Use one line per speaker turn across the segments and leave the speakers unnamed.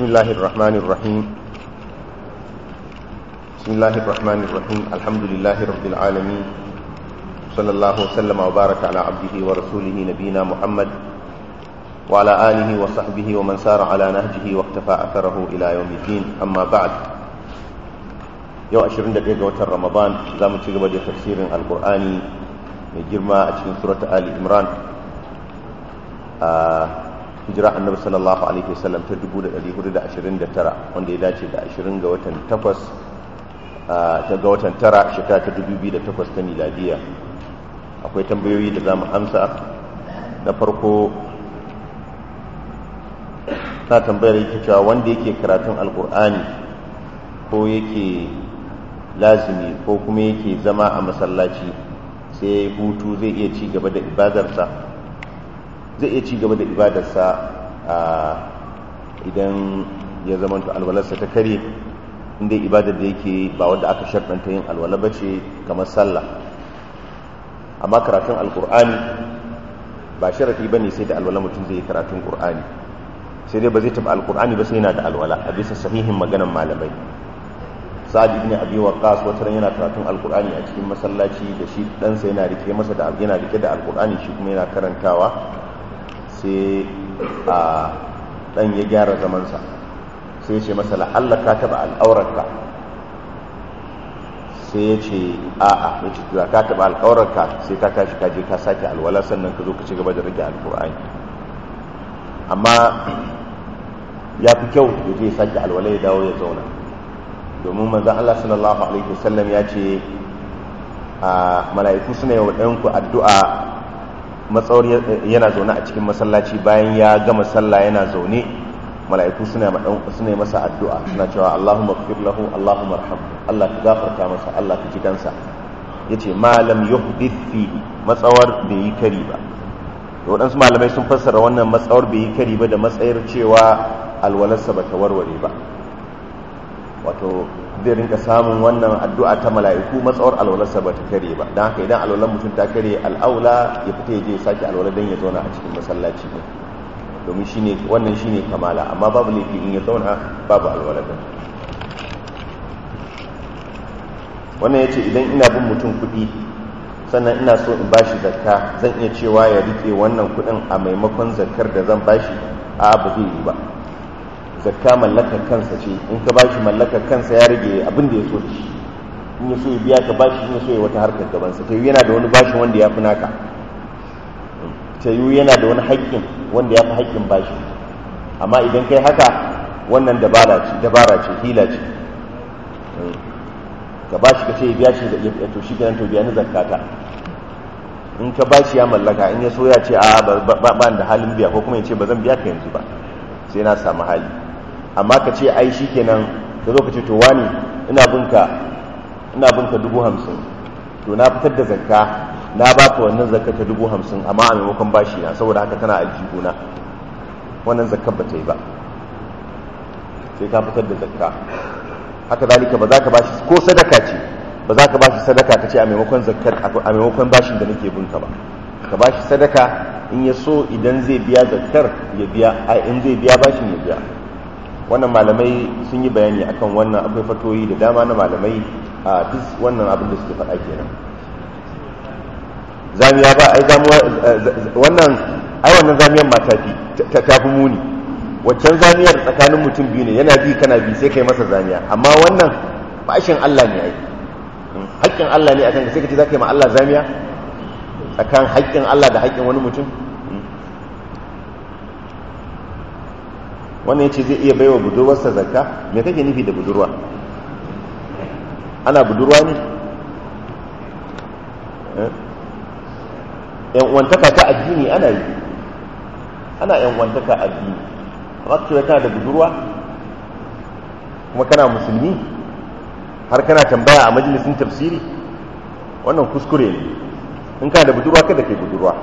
بسم الله الرحمن الرحيم بسم الله الرحمن الرحيم الحمد لله رب العالمين صلى الله وسلم وبارك على عبده ورسوله نبينا محمد وعلى آله وصحبه ومن سار على نهجه واقتفى أثره إلى يوم الدين أما بعد yau 21 ga watan ramadan za mu ci gaba da tafsirin alkur'ani mai girma a cikin surata ali imran a hijira annabi sallallahu alaihi wasallam ta 1429 wanda ya dace da 20 ga watan 8 ta ga watan 9 shekara ta 2008 ta miladiya akwai tambayoyi da za mu amsa na farko ta tambayar yake cewa wanda yake karatun alkur'ani ko yake lazimi ko kuma yake zama a masallaci sai hutu zai iya ci gaba da ibadarsa zai iya ci gaba da ibadarsa a idan ya zamanta alwalarsa ta kare inda ibadar da yake ba wadda aka sharɗanta yin alwala ba ce kamar sallah amma karatun alkur'ani ba sharafi ba ne sai da alwala mutum zai yi karatun ƙur'ani sai dai ba zai taɓa alkur'ani ba sai yana da alwala a bisa sahihin maganan malamai sa'ad ibn abi waqqas wata ran yana karatun alqur'ani a cikin masallaci da shi ɗansa yana rike masa da yana rike da alqur'ani shi kuma yana karantawa sai a dan ya gyara zaman sa sai ya ce masa la'alla ka taba al'aurarka sai ya ce a'a ya ce ka taba al'aurarka sai ka tashi ka je ka sake alwala sannan ka zo ka ci gaba da rike alqur'ani amma ya fi kyau ya je ya sake alwala ya dawo ya zauna domin manzan Allah sallallahu Alaihi wasallam ya ce a mala'iku suna yi waɗanku addu'a matsawar yana zaune a cikin masallaci bayan ya gama sallah yana zaune mala'iku suna yi masa addu'a suna cewa Allahumma kafir lahu Allahumma rahamu Allah ka gafarta masa Allah ka ji kansa ya ce malam yuhdith fi matsawar bai yi kari ba da waɗansu malamai sun fassara wannan matsawar bai yi kari ba da matsayar cewa alwalarsa ba ta warware ba wato zai rinka samun wannan addu'a ta mala'iku matsawar alwalarsa ba ta kare ba don haka idan alwalar mutum ta kare al'aula ya fita ya je sake alwalar don ya zauna a cikin masallaci ne domin shine wannan shine kamala amma babu laifi in ya zauna babu alwalar don wannan ya ce idan ina bin mutum kuɗi sannan ina so in bashi zakka zan iya cewa ya rike wannan kuɗin a maimakon zakkar da zan bashi a ba zai yi ba zakka mallakar kansa ce in ka bashi mallakar kansa ya rage abin da ya so da shi in ya so ya biya ka bashi in ya so ya wata harkar gabansa ta yi yana da wani bashin wanda ya fi naka ta yi yana da wani haƙƙin wanda ya fi haƙƙin bashi amma idan kai haka wannan dabara ce dabara ce hila ce ka bashi ka ce ya biya shi da ya to shi kenan to biya ni zakkata in ka bashi ya mallaka in ya so ya ce a ba da halin biya ko kuma ya ce ba zan biya ka yanzu ba sai na samu hali amma ka ce ai shi kenan ka zo ka ce to wani ina binka ina binka dubu hamsin to na fitar da zakka na ba ka wannan zakka ta dubu hamsin amma a maimakon bashi na saboda haka tana aljihuna wannan zakkar ba ta yi ba sai ka fitar da zakka haka zalika ba za ka bashi ko sadaka ce ba za ka bashi sadaka ka ce a maimakon zakkar a maimakon bashin da nake binka ba ka bashi sadaka in ya so idan zai biya zakkar ya biya a in zai biya bashin ya biya wannan malamai sun yi bayani akan wannan akwai fatoyi da dama na malamai a duk wannan abin da suke faɗa kenan zamiya ba ai zamuwa wannan ai wannan zamiyar mata fi ta tafi muni waccan zamiyar tsakanin mutum biyu ne yana bi kana bi sai kai masa zamiya amma wannan bashin Allah ne ai haƙƙin Allah ne akan ka sai ka ce za ka yi ma Allah zamiya tsakan haƙƙin Allah da haƙƙin wani mutum wannan yace zai iya baiwa budurwarsa zakka me kake nufi da budurwa ana budurwa ne yan uwantaka ta addini ana yi ana yan uwantaka addini amma ka kana da budurwa kuma kana musulmi har kana tambaya a majalisin tafsiri wannan kuskure ne in kana da budurwa kada kai budurwa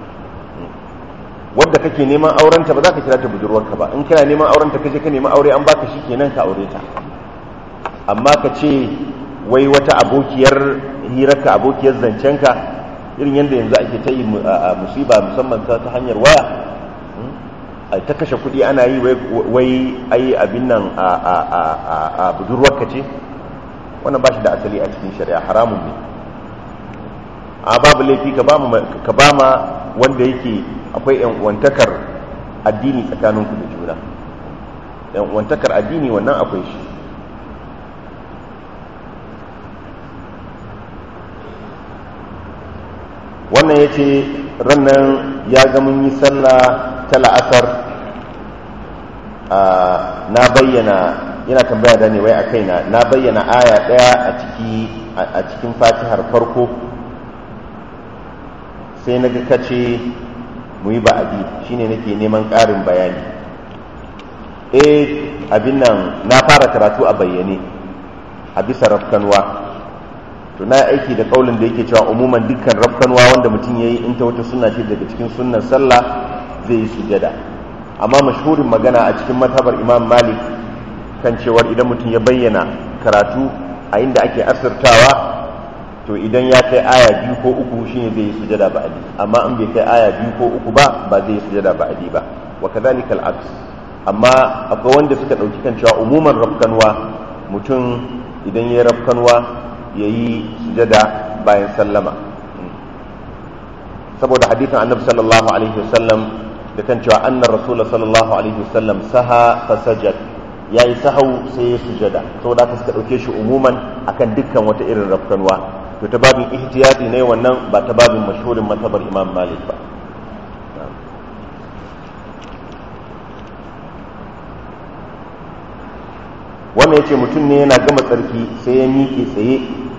wadda kake neman aurenta ba za ka kira ta budurwarka ba in kana neman aurenta kaje ka neman aure an baka shi kenan ka aure ta amma ka ce wai wata abokiyar hirarka abokiyar zancenka irin yadda yanzu ake ta yi musiba musamman ta hanyar waya a ta kashe kuɗi ana yi wai ai abin nan a budurwarka ce wannan ba shi da asali a cikin shari'a haramun ne a babu laifi ka ba ma wanda yake akwai yan wantakar addini tsakaninku da juna yan wantakar addini wannan akwai shi wannan ya ce rannan ya ga mun yi sallah ta la'asar na bayyana yana tambaya da ne wai a kaina na bayyana aya ɗaya a cikin fatihar farko sai na ga kace mu yi ba'adi shine nake neman ƙarin bayani eh abin nan na fara karatu a bayyane a bisa rafkanwa to na aiki da kaulin da yake cewa umuman dukkan rafkanwa wanda mutum ya yi in ta wata suna ce daga cikin sunnan sallah zai yi sujada amma mashhurin magana a cikin matabar imam malik kan cewar idan mutum ya bayyana karatu a inda ake asirtawa to idan ya kai aya biyu ko uku shine zai yi sujada ba'adi amma in bai kai aya biyu ko uku ba ba zai yi sujada ba'adi ba wa kadhalika al-aks amma akwai wanda suka dauki kan cewa umuman rafkanwa mutum idan ya rafkanwa ya yi sujada bayan sallama saboda hadithin annabi sallallahu alaihi wasallam da kan cewa annar rasul sallallahu alaihi wasallam saha fasajad ya yi sahau sai ya sujada saboda haka suka ɗauke shi umuman akan dukkan wata irin rafkanwa to ta babin ihtiyati ne wannan ba ta babin mashhurin matabar imam malik ba wannan ya ce mutum ne yana gama tsarki sai ya miƙe tsaye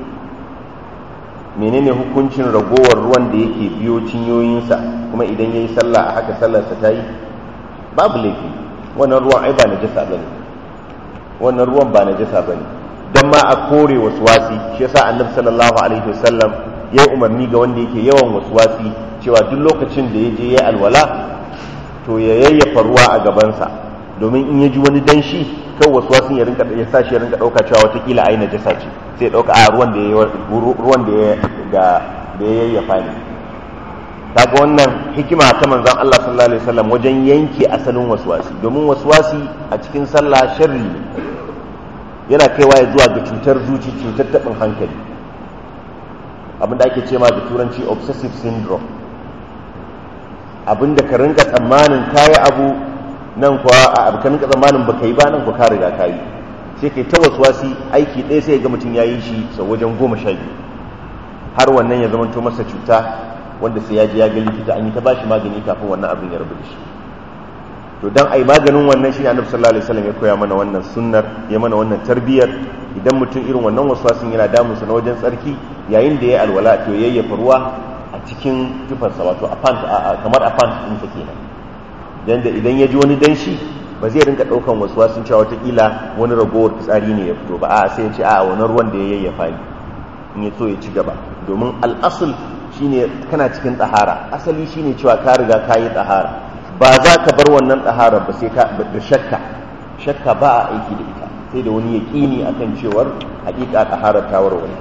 menene hukuncin ragowar ruwan da yake biyo cinyoyinsa kuma idan ya yi sallah a haka sallarsa ta yi babu laifi wannan ruwan ai ba na jasa ba ne wannan ruwan ba na jasa ba ne don ma a kore wasu wasi shi yasa annabi sallallahu alaihi wasallam ya umarni ga wanda yake yawan wasu wasi cewa duk lokacin da ya je ya alwala to ya yayyafa ruwa a gabansa domin in ya ji wani danshi kan wasu wasu ya rinka ya sa shi ya rinka dauka cewa watakila ai najasa ce sai ya dauka a ruwan da ya ruwan da ya da da ya yayyafa ne kaga wannan hikima ta manzon Allah sallallahu alaihi wasallam wajen yanke asalin waswasi domin waswasi a cikin sallah sharri ne yana kaiwa ya zuwa ga cutar zuci cutar tabin hankali abinda ake ce ma da turanci obsessive syndrome abinda ka rinka tsammanin kayi abu nan kuwa a abokan ka zamanin baka yi ba nan ku ka riga ka yi sai kai ta wasi aiki ɗaya sai ga mutum ya yi shi sau wajen goma sha biyu har wannan ya zamanto masa cuta wanda sai ya je ya ga likita an yi ta bashi magani kafin wannan abin ya rabu da shi to dan ai maganin wannan shi annabi sallallahu alaihi wasallam ya koya mana wannan sunnar ya mana wannan tarbiyyar idan mutum irin wannan waswasin yana damun sa na wajen tsarki yayin da ya alwala to yayyafa ruwa a cikin tufarsa wato a pant kamar a pant ɗinsa kenan dan da idan ya ji wani danshi ba zai rinka daukan wasu wasun cewa watakila wani ragowar fitsari ne ya fito ba a sai ya ce a wani ruwan da ya yayyafa ne in ya so ya ci gaba domin al'asul shine kana cikin tsahara asali shine cewa ka riga ka yi tsahara ba za ka bar wannan tsahara ba sai ka da shakka shakka ba a aiki da ita sai da wani yaƙini akan cewar haƙiƙa tsahara ta warware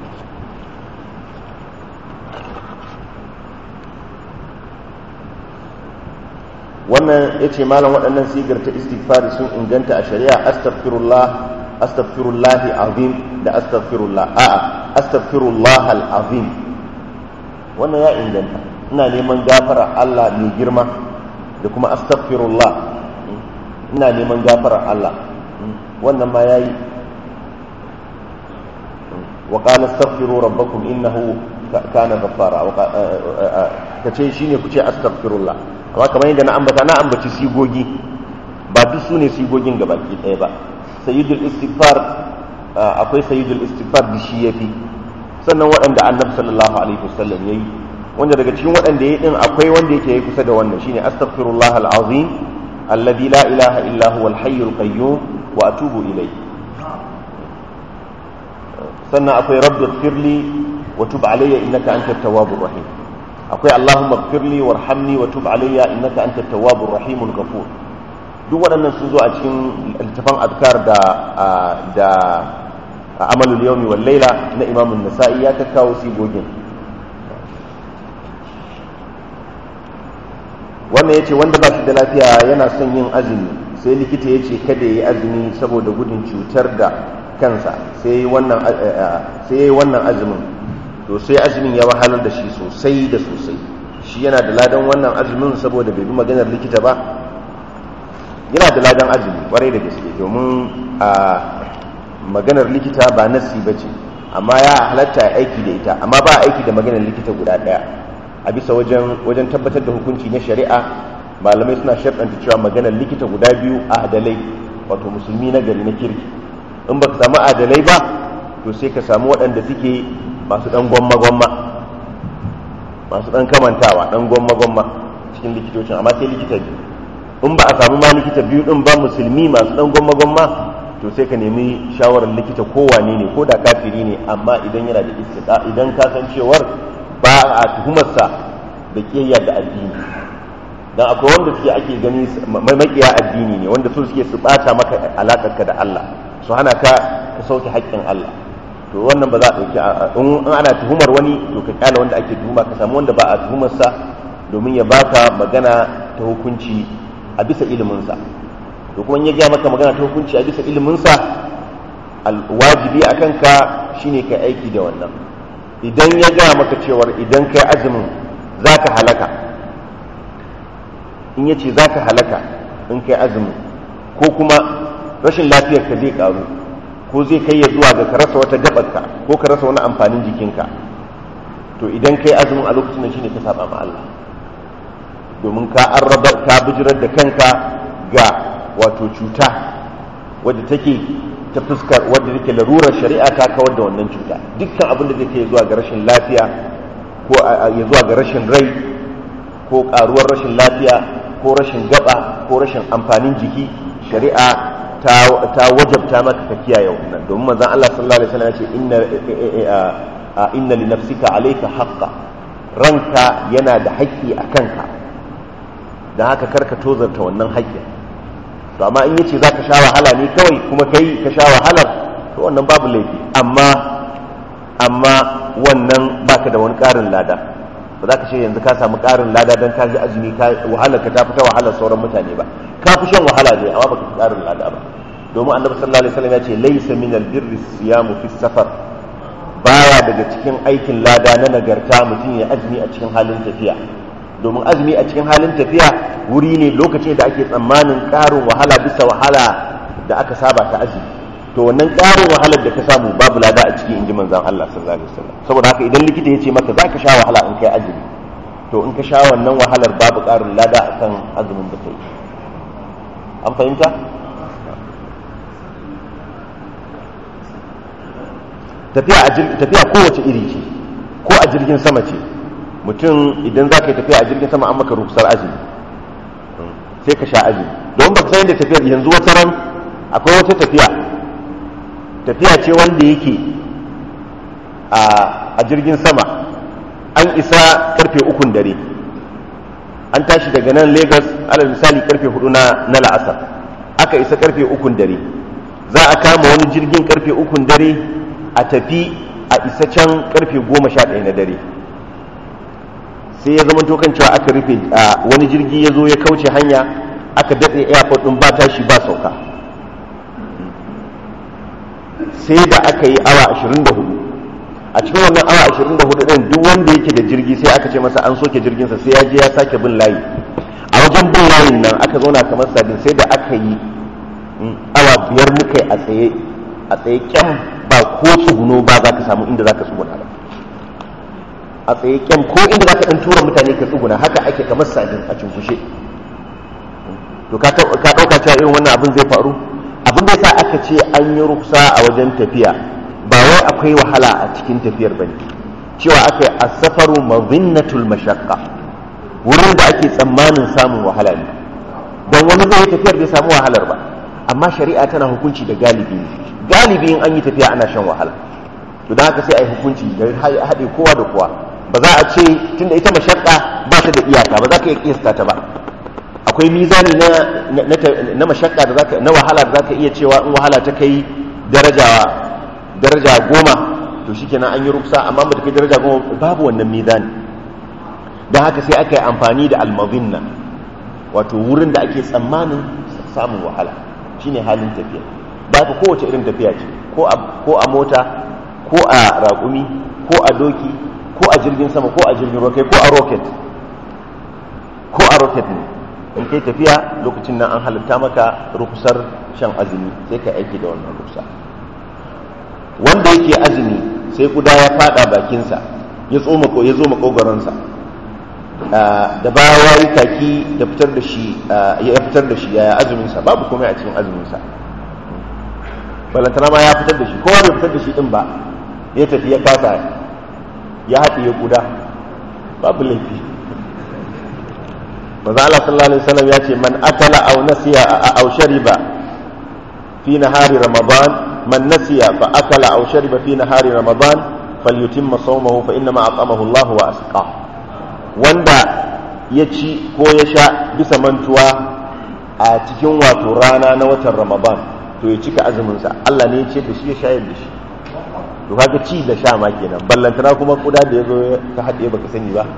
wannan ya ce malam waɗannan sigar ta istighfari sun inganta a shari'a astaghfirullah astaghfirullah azim da astaghfirullah a'a astaghfirullah al-azim wannan ya inganta ina neman gafara Allah mai girma da kuma astaghfirullah ina neman gafara Allah wannan ma yayi wa qala astaghfiru rabbakum innahu kana ghaffara kace shine ku ce astaghfirullah amma kamar yadda na ambata na ambaci sigogi ba duk su ne sigogin gabaki ɗaya ba sayyidul istighfar akwai sayyidul istighfar da shi yafi sannan waɗanda annabi sallallahu alaihi wasallam yayi wanda daga cikin waɗanda yayi din akwai wanda yake yi kusa da wannan shine astaghfirullah alazim alladhi la ilaha illa huwa alhayyul qayyum wa atubu ilayhi sannan akwai rabbi ighfirli wa tub alayya innaka antat tawwabur rahim akwai Allahumma gfirli warhamni wa tub alayya innaka antat tawwabur rahimul ghafur duk waɗannan sun zo a cikin littafan azkar da da amalul yawmi wal layla na Imam an-Nasa'i ya kakkawo sigogin wannan ya ce wanda ba shi da lafiya yana son yin azumi sai likita ya ce kada ya yi azumi saboda gudun cutar da kansa sai ya yi wannan azumin to sai azumin ya wahalar da shi sosai da sosai shi yana da ladan wannan azumin saboda bai bi maganar likita ba yana da ladan azumi kwarai da gaske domin a maganar likita ba nasi ba ce amma ya halatta aiki da ita amma ba aiki da maganar likita guda ɗaya a bisa wajen tabbatar da hukunci na shari'a malamai suna sharɗanta cewa maganar likita guda biyu a adalai wato musulmi na gari na kirki in baka samu adalai ba to sai ka samu waɗanda suke masu ɗan gwamma-gwamma masu ɗan kamantawa ɗan gwamma-gwamma cikin likitocin amma sai likita biyu in ba a samu ma likita biyu ɗin ba musulmi masu ɗan gwamma-gwamma to sai ka nemi shawarar likita kowane ne ko da kafiri ne amma idan yana da istiqa idan ka san cewar ba a tuhumarsa da kiyayya da addini dan akwai wanda suke ake gani makiya addini ne wanda su suke su bata maka alakarka da Allah su hana ka ka sauke haƙƙin Allah to wannan ba za a ɗauki in ana tuhumar wani to ka kyala wanda ake tuhuma ka samu wanda ba a tuhumarsa domin ya baka magana ta hukunci a bisa iliminsa to kuma ya gaya maka magana ta hukunci a bisa iliminsa wajibi a kanka shine ka aiki da wannan idan ya gaya maka cewar idan kai azumin za ka halaka in ya ce za ka halaka in kai azumin ko kuma rashin lafiyar ka zai karu ko zai kai ya zuwa ga ka rasa wata gabarka ko ka rasa wani amfanin jikinka to idan kai azumin a lokacin da shine ka saba ma Allah domin ka arrabar ka bijirar da kanka ga wato cuta wadda take ta fuskar wadda take larurar shari'a ta kawar da wannan cuta dukkan abin da zai kai zuwa ga rashin lafiya ko ya zuwa ga rashin rai ko karuwar rashin lafiya ko rashin gaba ko rashin amfanin jiki shari'a ta wajabta maka ka kiyaye wannan domin manzon Allah sallallahu alaihi wasallam ya ce inna inna li nafsika alayka haqqan ranka yana da haƙƙi a kanka don haka karka tozarta wannan haƙƙin to amma in yace za ka sha wahala ne kawai kuma kai ka sha wahalar to wannan babu laifi amma amma wannan baka da wani ƙarin lada ba za ka ce yanzu ka samu ƙarin lada don ka ji azumi wahalar ka ta fita wahalar sauran mutane ba ka fi shan wahala ne amma baka fi ƙarin lada ba domin annabi sallallahu alaihi wasallam ya ce laysa min albirri siyamu fi safar baya daga cikin aikin lada na nagarta mutum ya azumi a cikin halin tafiya domin azumi a cikin halin tafiya wuri ne lokacin da ake tsammanin ƙarin wahala bisa wahala da aka saba ta azumi to wannan ƙarin wahalar da ka samu babu lada a ciki inji manzon Allah sallallahu alaihi wasallam saboda haka idan likita ya ce maka za ka sha wahala in kai azumi to in ka sha wannan wahalar babu ƙarin lada akan azumin da kai an fahimta tafiya kowace iri ce ko a jirgin sama ce mutum idan za ka yi tafiya a jirgin sama an maka rukusar azumi sai ka sha azumi don ba ka san yadda tafiyar yanzu wata ran akwai wata tafiya tafiya ce wanda yake a jirgin sama an isa karfe ukun dare an tashi daga nan lagos alal misali karfe hudu na la'asar aka isa karfe ukun dare za a kama wani jirgin karfe ukun dare a tafi a isa can karfe goma sha ɗaya na dare sai ya zama tokan cewa aka rufe a wani jirgi ya zo ya kauce hanya aka datse airport ɗin ba tashi ba sauka sai da aka yi awa 24 a cikin wannan awa 24 ɗin duk wanda yake da jirgi sai aka ce masa an soke jirginsa sai ya je ya sake bin layi a wajen bin layin nan aka zauna kamar sabin sai da aka yi awa biyar muka a tsaye a tsaye kyan ba ko tsuguno ba za ka samu inda za ka tsuguna ba a tsaye kyan ko inda za ka ɗan tura mutane ka tsuguna haka ake kamar sabin a cunkushe to ka ɗauka cewa irin wannan abin zai faru abin da sa aka ce an yi ruksa a wajen tafiya ba wai akwai wahala a cikin tafiyar bane cewa aka yi asafaru mazinnatul mashaqqa wurin da ake tsammanin samun wahala ne don wani zai yi tafiyar bai samu wahalar ba amma shari'a tana hukunci da galibi galibi in an yi tafiya ana shan wahala to don haka sai a yi hukunci da haɗe kowa da kowa ba za a ce tunda ita mashaqqa ba ta da iyaka ba za ka iya kiyasta ta ba akwai mizani na na mashakka da zaka na wahala da zaka iya cewa in wahala ta kai daraja daraja goma to shikenan an yi ruksa amma ba ta kai daraja goma babu wannan mizani don haka sai aka yi amfani da almazinna wato wurin da ake tsammanin samun wahala shine halin tafiya ba ka kowace irin tafiya ce ko a mota ko a raƙumi ko a doki ko a jirgin sama ko a jirgin roket ko a rocket ko a rocket ne in kai tafiya lokacin nan an halitta maka rukusar shan azumi sai ka aiki da wannan rukusa wanda yake azumi sai kuda ya fada bakinsa ya tsoma ko ya zo makogaransa da baya ya yi kaki da fitar da shi ya fitar da shi yaya azuminsa babu komai a cikin azuminsa balantana ma ya fitar da shi kowa bai fitar da shi din ba ya tafi ya kasa ya haɗe ya kuda babu laifi maza Allah sallallahu alaihi wasallam ya ce man akala aw nasiya aw shariba fi nahari ramadan man nasiya fa akala aw shariba fi nahari ramadan falyutimma sawmahu fa inna ma at'amahu Allah wa asqa wanda ya ci ko ya sha bisa mantuwa a cikin wato rana na watan ramadan to ya cika azumin sa Allah ne ya ce da shi ya shayar da shi to kaga ci da sha ma kenan ballantana kuma kuda da yazo ka haɗe baka sani ba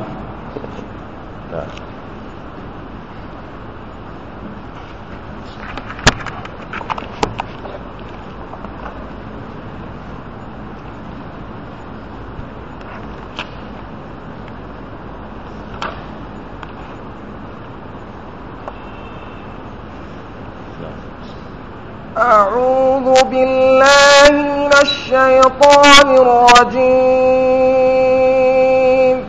أعوذ بالله من الشيطان الرجيم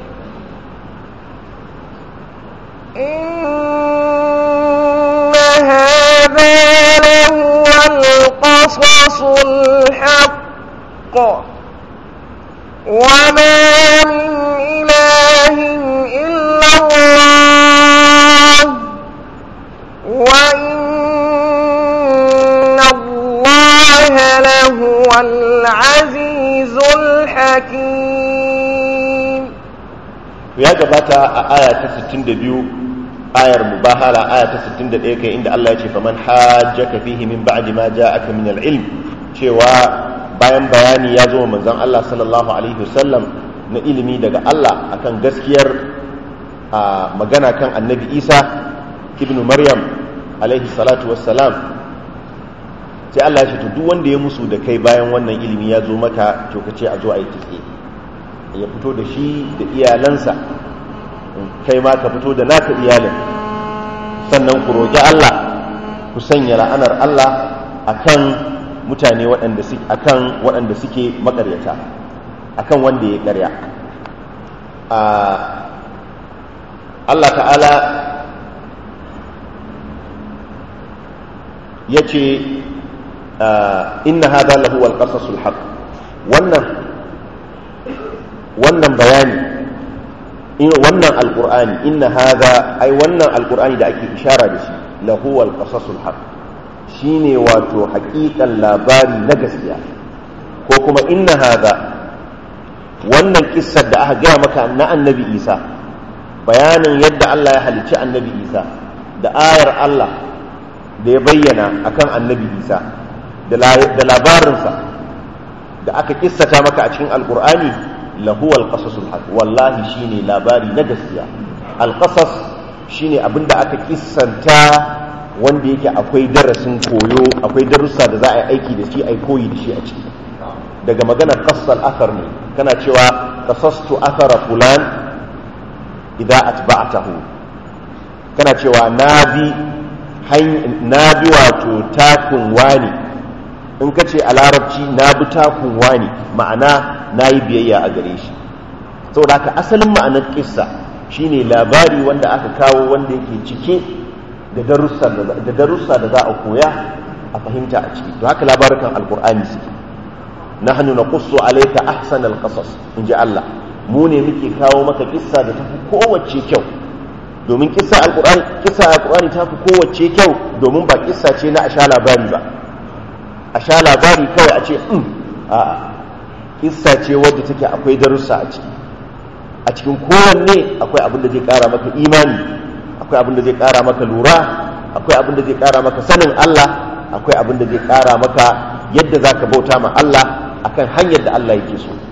إن هذا لهو القصص الحق وما من إله إلا الله وإن الله لهو العزيز الحكيم
ya gabata a aya ta 62 ayar mubahala aya ta 61 kai inda Allah ya ce faman hajjaka fihi min ba'di ma ja'aka min al-ilm cewa bayan bayani ya zo manzon Allah sallallahu alaihi wasallam na ilimi daga Allah akan gaskiyar magana kan annabi Isa ibnu Maryam alaihi salatu wassalam sai Allah ya ce to duk wanda ya musu da kai bayan wannan ilimi ya zo maka to kace a zo a yi kitse ya fito da shi da iyalansa kai ma ka fito da naka iyalin sannan ku roƙi Allah ku sanya la'anar Allah akan mutane waɗanda suke akan waɗanda suke makaryata akan wanda ya ƙarya Allah ta'ala ya ce inna hada lahu alqasasul haqq wannan wannan bayani wannan alqur'ani inna hada ai wannan alqur'ani da ake ishara da shi lahu alqasasul haqq shine wato haƙiƙan labari na gaskiya ko kuma inna hada wannan kissar da aka gaya maka na annabi isa bayanin yadda Allah ya halicci annabi isa da ayar Allah da ya bayyana akan annabi isa da labarinsa da aka kissata maka a cikin alkur'ani lahu alqasasul haq wallahi shine labari na gaskiya alqasas shine abinda aka kissanta wanda yake akwai darasin koyo akwai darussa da za a yi aiki da shi a koyi da shi a ciki daga maganar qassal athar ne kana cewa qasastu athara fulan idza atba'tahu kana cewa na bi na bi wato takun wani in ka ce a larabci na bi takun wani ma'ana na yi biyayya a gare shi saboda haka asalin ma'anar kissa shine labari wanda aka kawo wanda yake cike da darussa da za a koya a fahimta a ciki to haka labarukan alkur'ani suke nahnu naqussu alayka ahsan alqasas in ji Allah mu ne muke kawo maka kissa da tafi kowace kyau domin kissa alkur'ani kissa alkur'ani tafi kowace kyau domin ba kissa ce na a sha labari ba a sha labari kawai a ce in a kissa ce wadda take akwai darussa a ciki a cikin kowanne akwai abin da zai kara maka imani akwai abin da zai kara maka lura akwai abin da zai kara maka sanin Allah akwai abin da zai kara maka yadda za ka bauta ma Allah akan hanyar da Allah yake so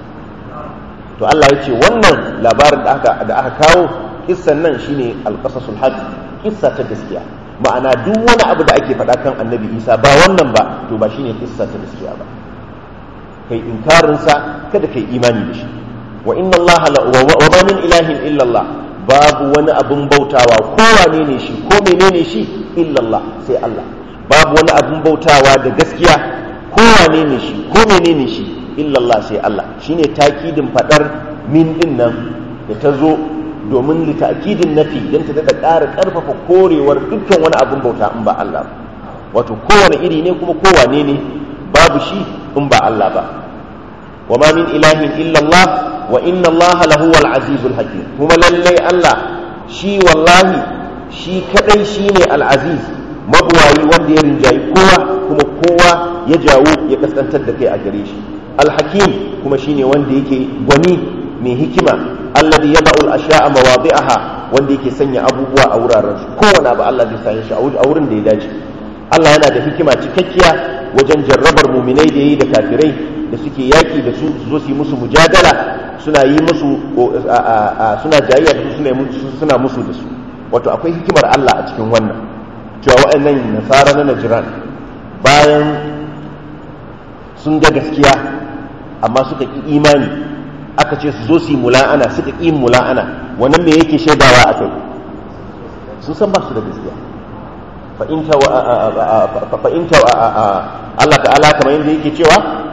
to Allah ya ce wannan labarin da aka da aka kawo kissan nan shine alqasasul haq kissa ta gaskiya ma'ana duk wani abu da ake faɗa kan annabi isa ba wannan ba to ba shine kissa ta gaskiya ba kai inkarinsa kada kai imani da shi wa inna Allah wa ma min ilahin illa Allah babu wani abun bautawa ko wane ne shi ko menene shi illa Allah sai Allah babu wani abun bautawa da gaskiya ko wane ne shi ko menene shi illa Allah sai Allah shine takidin fadar min din nan da ta zo domin li ta'kidin nafi dan ta daɗa ƙara ƙarfafa korewar dukkan wani abun bauta in ba Allah ba wato kowane iri ne kuma kowane ne babu shi in ba Allah ba wa ma min ilahin illa Allah wa inna Allah lahu wal azizul hakim kuma lalle Allah shi wallahi shi kadai shine al aziz mabuwayi wanda ya rinjayi kowa kuma kowa ya jawo ya kaskantar da kai a gare shi al hakim kuma shine wanda yake gwani mai hikima alladhi yad'u al ashya'a mawadi'aha wanda yake sanya abubuwa a wuraren su kowane abu Allah zai sanya shi a wurin da ya dace Allah yana da hikima cikakkiya wajen jarrabar muminai da yayi da kafirai da suke yaki da su su zo su yi musu mujadala suna yi musu suna jayayya da su suna musu da su wato akwai hikimar Allah a cikin wannan cewa waɗannan nasara na najiran bayan sun ga gaskiya amma suka ƙi imani aka ce su zo su yi mula'ana suka ƙi mula'ana wannan me yake shaidawa a kai sun san ba su da gaskiya fa'inta Allah ta'ala kamar yadda yake cewa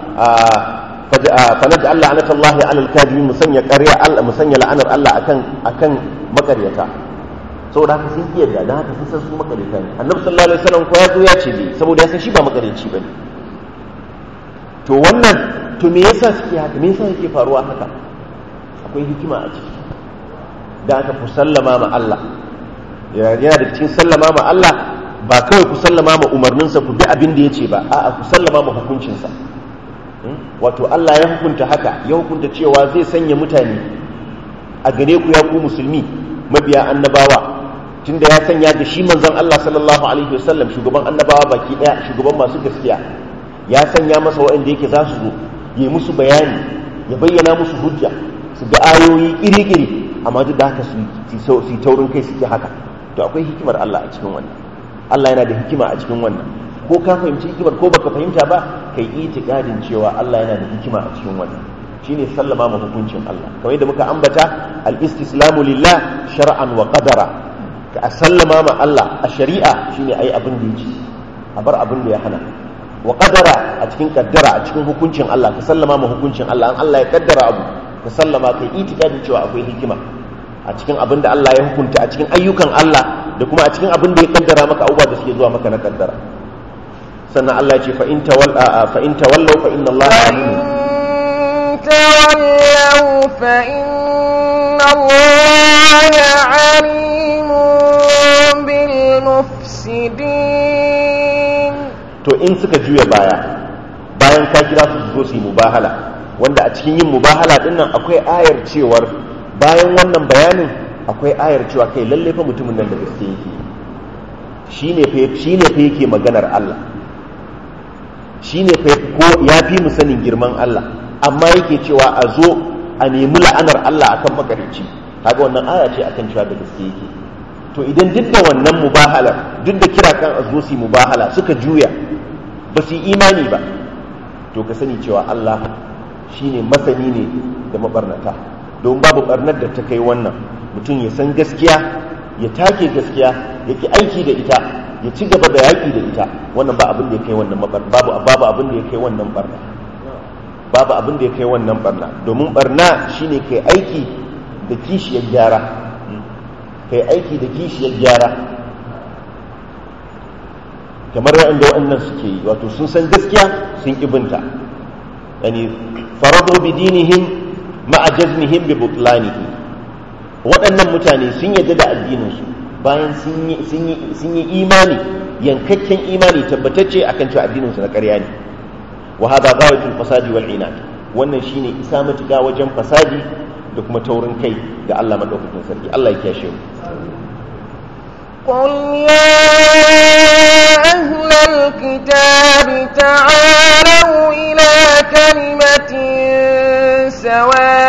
fanaji Allah anata Allah ya alal kajibi musanya ƙarya Allah musanya la'anar Allah akan akan makaryata saboda haka sun iya da dan haka sun san su makaryata ne annabi sallallahu alaihi wasallam ko ya zo ya ce ne saboda ya san shi ba makaryaci bane to wannan to me yasa suke haka me yasa yake faruwa haka akwai hikima a ciki da aka ku sallama ma Allah yana da cikin sallama ma Allah ba kawai ku sallama ma umarninsa ku bi abin da ya ce ba a'a ku sallama ma hukuncinsa wato Allah ya hukunta haka ya hukunta cewa zai sanya mutane a gare ku ya ku musulmi mabiya annabawa tunda ya sanya ga shi manzon Allah sallallahu alaihi wasallam shugaban annabawa baki daya shugaban masu gaskiya ya sanya masa waɗanda yake za su zo yi musu bayani ya bayyana musu hujja su ga ayoyi iri-iri amma duk da haka su yi taurin kai suke haka to akwai hikimar Allah a cikin wannan Allah yana da hikima a cikin wannan ko ka fahimci hikimar ko baka fahimta ba kai itikadin cewa Allah yana da hikima a cikin wannan shine sallama ma hukuncin Allah kamar yadda muka ambata al-istislamu lillah shar'an wa qadara ka sallama ma Allah a shari'a shine ai abin da yake a bar abin da ya hana wa qadara a cikin kaddara a cikin hukuncin Allah ka sallama ma hukuncin Allah an Allah ya kaddara abu ka sallama kai itikadin cewa akwai hikima a cikin abin da Allah ya hukunta a cikin ayyukan Allah da kuma a cikin abin da ya kaddara maka abubuwa da suke zuwa maka na kaddara sannan Allah ya ce fa in tawalla fa in tawallaw fa inna Allah alim
تولوا فإن الله عليم بالمفسدين
to in suka juya baya bayan ka kira su zo su yi mubahala wanda a cikin yin mubahala din nan akwai ayar cewar bayan wannan bayanin akwai ayar cewa kai lalle fa mutumin nan da gaske yake shine fa shine fa yake maganar Allah shine fa ko ya fi mu sanin girman Allah amma yake cewa a zo a nemi la'anar Allah akan makarici kaga wannan aya ce akan cewa da gaske yake to idan duk da wannan mubahala duk da kira kan a zo su mubahala suka juya ba su yi imani ba to ka sani cewa Allah shine masani ne da mabarnata don babu barnar da ta kai wannan mutum ya san gaskiya ya take gaskiya ya ki aiki da ita ya ci gaba da yaƙi da ita wannan ba abin da ya kai wannan babu babu abin da ya kai wannan barna babu abin da ya kai wannan barna domin barna shine kai aiki da kishiyar gyara kai aiki da kishiyar gyara kamar waɗanda waɗannan suke yi wato sun san gaskiya sun ibinta yani farado bi dinihim ma'a jazmihim bi butlanihi waɗannan mutane sun yadda da addininsu bayan sun yi imani yankakken imani tabbatacce akan cewa addininsu na ƙarya ne wa hada ghawatul fasadi wal inad wannan shine isa matuƙa wajen fasadi da kuma taurin kai ga Allah madaukakin sarki Allah ya kiyashe mu
قل يا أهل الكتاب تعالوا إلى كلمة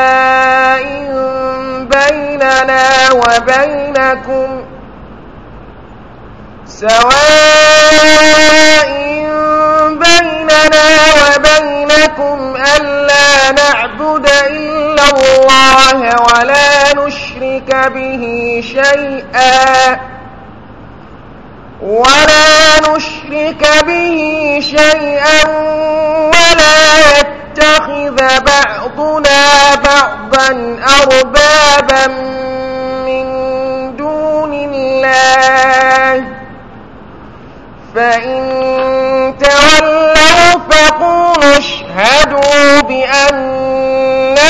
سواء بيننا وبينكم سواء بيننا وبينكم ألا نعبد إلا الله ولا نشرك به شيئا ولا نشرك به شيئا ولا يتخذ بعضنا بعضا أربابا من دون الله فإن تولوا فقولوا اشهدوا بأننا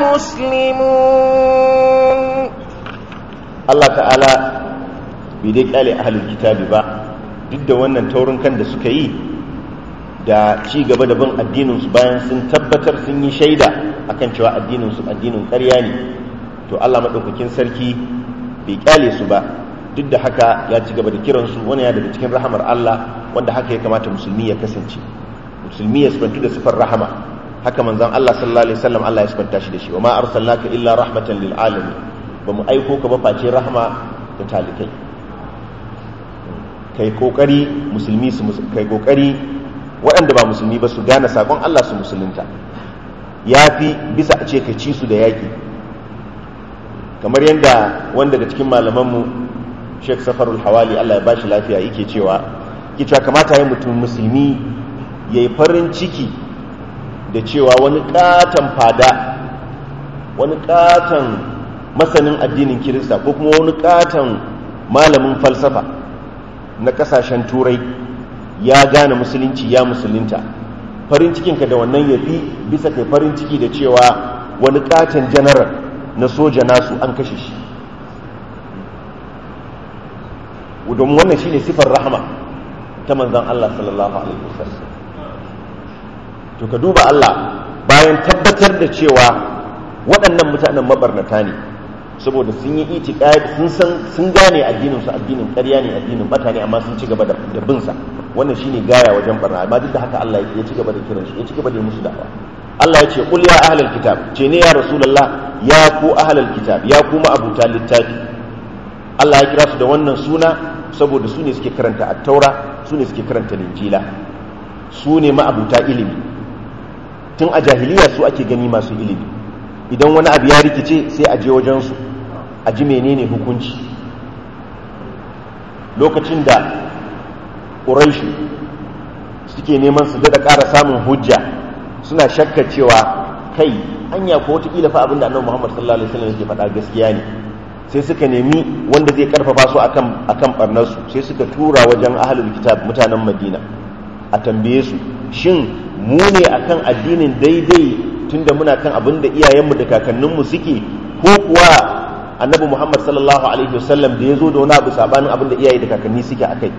مسلمون
Allah ta'ala bai dai kyale ahalul kitabi ba duk da wannan taurin kan da suka yi da ci gaba da bin addininsu bayan sun tabbatar sun yi shaida akan cewa addininsu addinin ƙarya ne to Allah maɗaukakin sarki bai kyale su ba duk da haka ya ci gaba da kiransu wani ya daga cikin rahamar Allah wanda haka ya kamata musulmi ya kasance musulmi ya sifantu da sifar rahama haka manzon Allah sallallahu alaihi wasallam Allah ya sifanta shi da shi wa ma arsalnaka illa rahmatan lil alamin ba mu aiko ka ba face rahama da talikai kai kokari musulmi su kai kokari waɗanda ba musulmi ba su gane sakon Allah su musulunta yafi bisa a ce ka ci su da yaki kamar yadda wanda daga cikin malamanmu Sheikh Safarul Hawali Allah ya bashi lafiya yake cewa yake cewa kamata ya mutum musulmi yayi farin ciki da cewa wani katon fada wani katon masanin addinin kirista ko kuma wani katon malamin falsafa na kasashen turai ya gane musulunci ya musulunta farin cikinka da wannan ya fi bisa kai farin ciki da cewa wani katon janaral na soja nasu an kashe shi domin wannan shine sifar rahama ta manzan Allah sallallahu alaihi wasallam to ka duba Allah bayan tabbatar da cewa waɗannan mutanen mabarnata ne saboda sun yi itiqad sun san sun gane addinin su addinin ƙarya ne addinin bata ne amma sun ci gaba da bin sa wannan shine gaya wajen barna amma duk da haka Allah ya ci gaba da kiran su ya ci gaba da musu da'awa Allah ya ce qul ya ahlal kitab ce ne ya rasulullah ya ku ahlal kitab ya ku abuta littafi Allah ya kira su da wannan suna saboda su ne suke karanta at-taura su ne suke karanta linjila su ne ma'abuta ilimi tun a jahiliya su ake gani masu ilimi idan wani abu ya rikice sai a je wajensu a ji menene hukunci lokacin da ƙuraishi suke neman su daɗa ƙara samun hujja suna shakka cewa kai anya ko wataƙila fa abinda annabi muhammad sallallahu alaihi wasallam yake faɗa gaskiya ne sai suka nemi wanda zai karfafa su akan akan barnarsu sai suka tura wajen ahlul kitab mutanen madina a tambaye su shin mu ne akan addinin daidai tunda muna kan abin da iyayenmu da kakanninmu suke ko kuwa annabi muhammad sallallahu alaihi wasallam da ya zo da wani abu sabanin abin da iyaye da kakanni suke a kai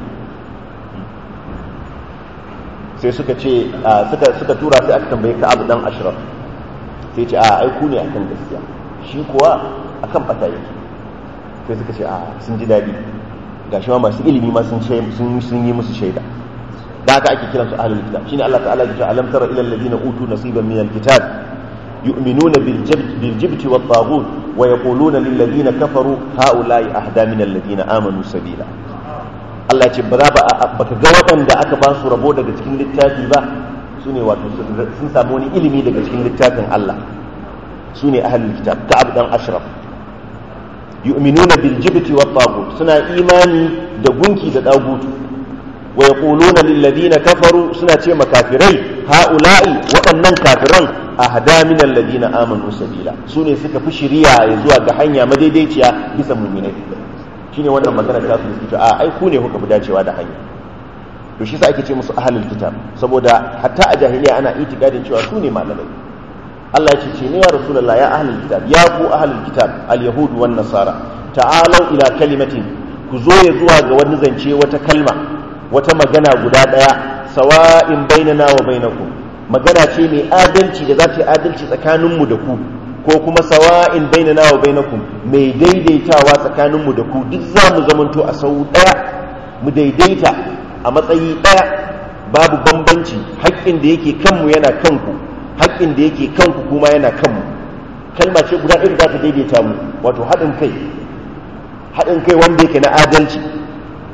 sai suka ce suka tura sai aka tambaye ka abu dan ashraf sai ce a aiku ne akan gaskiya shi kuwa akan bata yake sai suka ce a sun ji daɗi gashi ma masu ilimi ma sun yi musu shaida da haka ake kiransu ahlul kitab shine Allah ta'ala ya ce alam tara ila alladhina utu nasiban min alkitab yu'minuna bil jibt bil jibt wat taghut wa yaquluna lil ladina kafaru haula'i ahda min alladhina amanu sabila Allah ce ba za ba baka ga waɗanda aka ba su rabo daga cikin littafi ba sune wato sun samu wani ilimi daga cikin littafin Allah sune ahlul kitab ka'ab dan ashraf yu'minuna bil jibt wat taghut suna imani da gunki da dagutu wa yaquluna lil ladina kafaru suna ce makafirai haula'i waɗannan kafiran ahda min alladina amanu sabila sune suka fi shiriya ya zuwa ga hanya madaidaiciya bisa mu'minai shine wannan magana ta su suke a ai ku ne kuka fi dacewa da hanya to shi sa ake ce musu ahlul kitab saboda hatta a jahiliya ana itikadin cewa su ne malamai Allah ya ce ce ne ya rasulullah ya ahlul kitab ya ku ahlul kitab al yahud wan nasara ta'alu ila kalimatin ku zo ya zuwa ga wani zance wata kalma wata magana guda ɗaya sawa'in bainana wa bainakum magana ce mai adalci da za ta yi adalci tsakaninmu da ku ko kuma sawa'in bainana wa bainakum mai daidaitawa tsakaninmu da ku duk za mu zamanto a sau ɗaya mu daidaita a matsayi ɗaya babu bambanci haƙƙin da yake kanmu yana kanku haƙƙin da yake kanku kuma yana kanmu kalma ce guda ɗaya da za ta daidaita mu wato haɗin kai haɗin kai wanda yake na adalci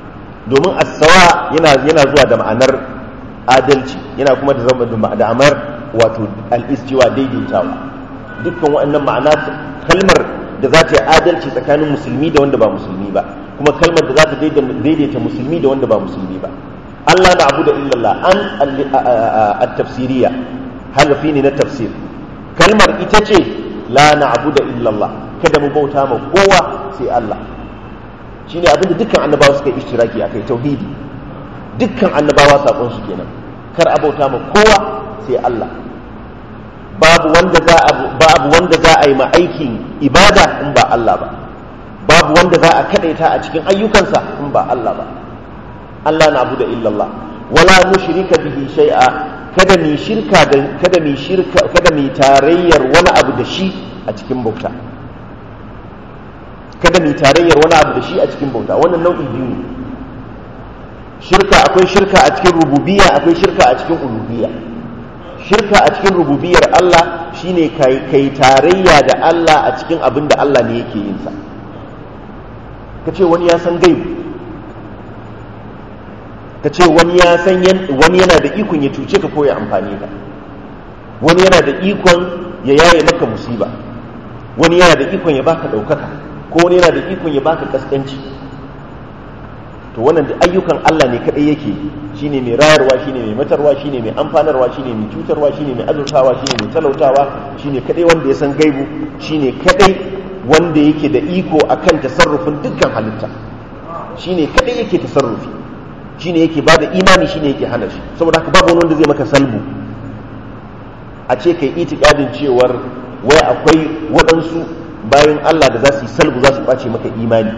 domin as-sawa yana yana zuwa da ma'anar adalci yana kuma da zama da ma'anar wato al-istiwa daidaitawa dukkan waɗannan ma'ana kalmar da za ta yi adalci tsakanin musulmi da wanda ba musulmi ba kuma kalmar da za ta daidaita musulmi da wanda ba musulmi ba Allah na abu da illallah an at-tafsiriya halafi ne na tafsir kalmar ita ce la na abu da illallah kada mu bauta ma kowa sai Allah shine abin da dukkan annabawa suka yi ishtiraki akai tauhidi dukkan annabawa sakon su kenan kar a bauta ma kowa sai Allah babu wanda za a babu wanda za a yi ma aikin ibada in ba Allah ba babu wanda za a kadaita a cikin ayyukansa in ba Allah ba Allah na abu da illallah wala nushrika bihi shay'a kada mi shirka da kada mi shirka kada mi tarayyar wani abu da shi a cikin bauta kada mi tarayyar wani abu da shi a cikin bauta wannan nau'i biyu ne shirka akwai shirka a cikin rububiyya akwai shirka a cikin uluhiyya shirka a cikin rububiyar Allah shine kai kai tarayya da Allah a cikin abin da Allah ne yake yin sa kace wani ya san gaibu kace wani ya san wani yana da ikon ya cuce ka ko ya amfani ka wani yana da ikon ya yaye maka musiba wani yana da ikon ya baka daukaka ko wani yana da ikon ya baka kaskanci to wannan da ayyukan Allah ne kadai yake shine mai rayarwa shine mai matarwa shine mai amfanarwa shine mai cutarwa shine mai azurtawa shine mai talautawa shine kadai wanda ya san gaibu shine kadai wanda yake da iko akan tasarrufin dukkan halitta shine kadai yake tasarrufi shine yake bada imani shine yake hana shi saboda haka babu wanda zai maka salbu a ce kai itikadin cewar wai akwai waɗansu bayan Allah da za su yi salbu za su ɓace maka imani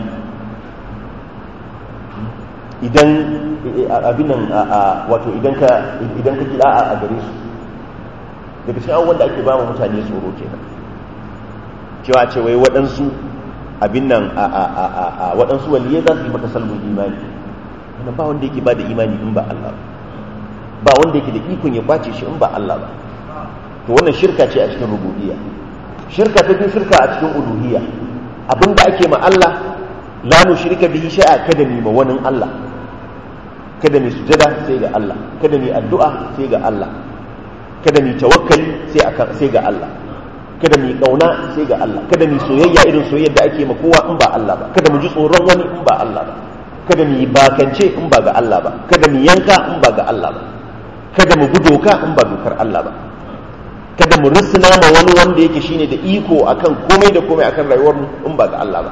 idan abin nan wato idan ka idan ka kira a gare su daga cikin abubuwan da ake ba mu mutane tsoro kenan cewa ce wai waɗansu abin nan a waɗansu waliyai za su yi maka salmun imani wannan ba wanda yake ba da imani in ba Allah ba ba wanda yake da ikon ya bace shi in ba Allah ba to wannan shirka ce a cikin rububiyya shirka ta biyu shirka a cikin uluhiyya abinda ake ma Allah la nushrika bihi shay'a kada mi ma wani Allah kada mi sujada sai ga Allah kada mi addu'a sai ga Allah kada mi tawakkali sai akan sai ga Allah kada mi kauna sai ga Allah kada mi soyayya irin soyayyar da ake ma kowa in ba Allah ba kada mu ji tsoron wani in ba Allah ba kada mi bakance in ba ga Allah ba kada mi yanka in ba ga Allah ba kada mu bi doka in ba dokar Allah ba kada mu risina ma wani wanda yake shine da iko akan komai da komai akan rayuwar mu in ba ga Allah ba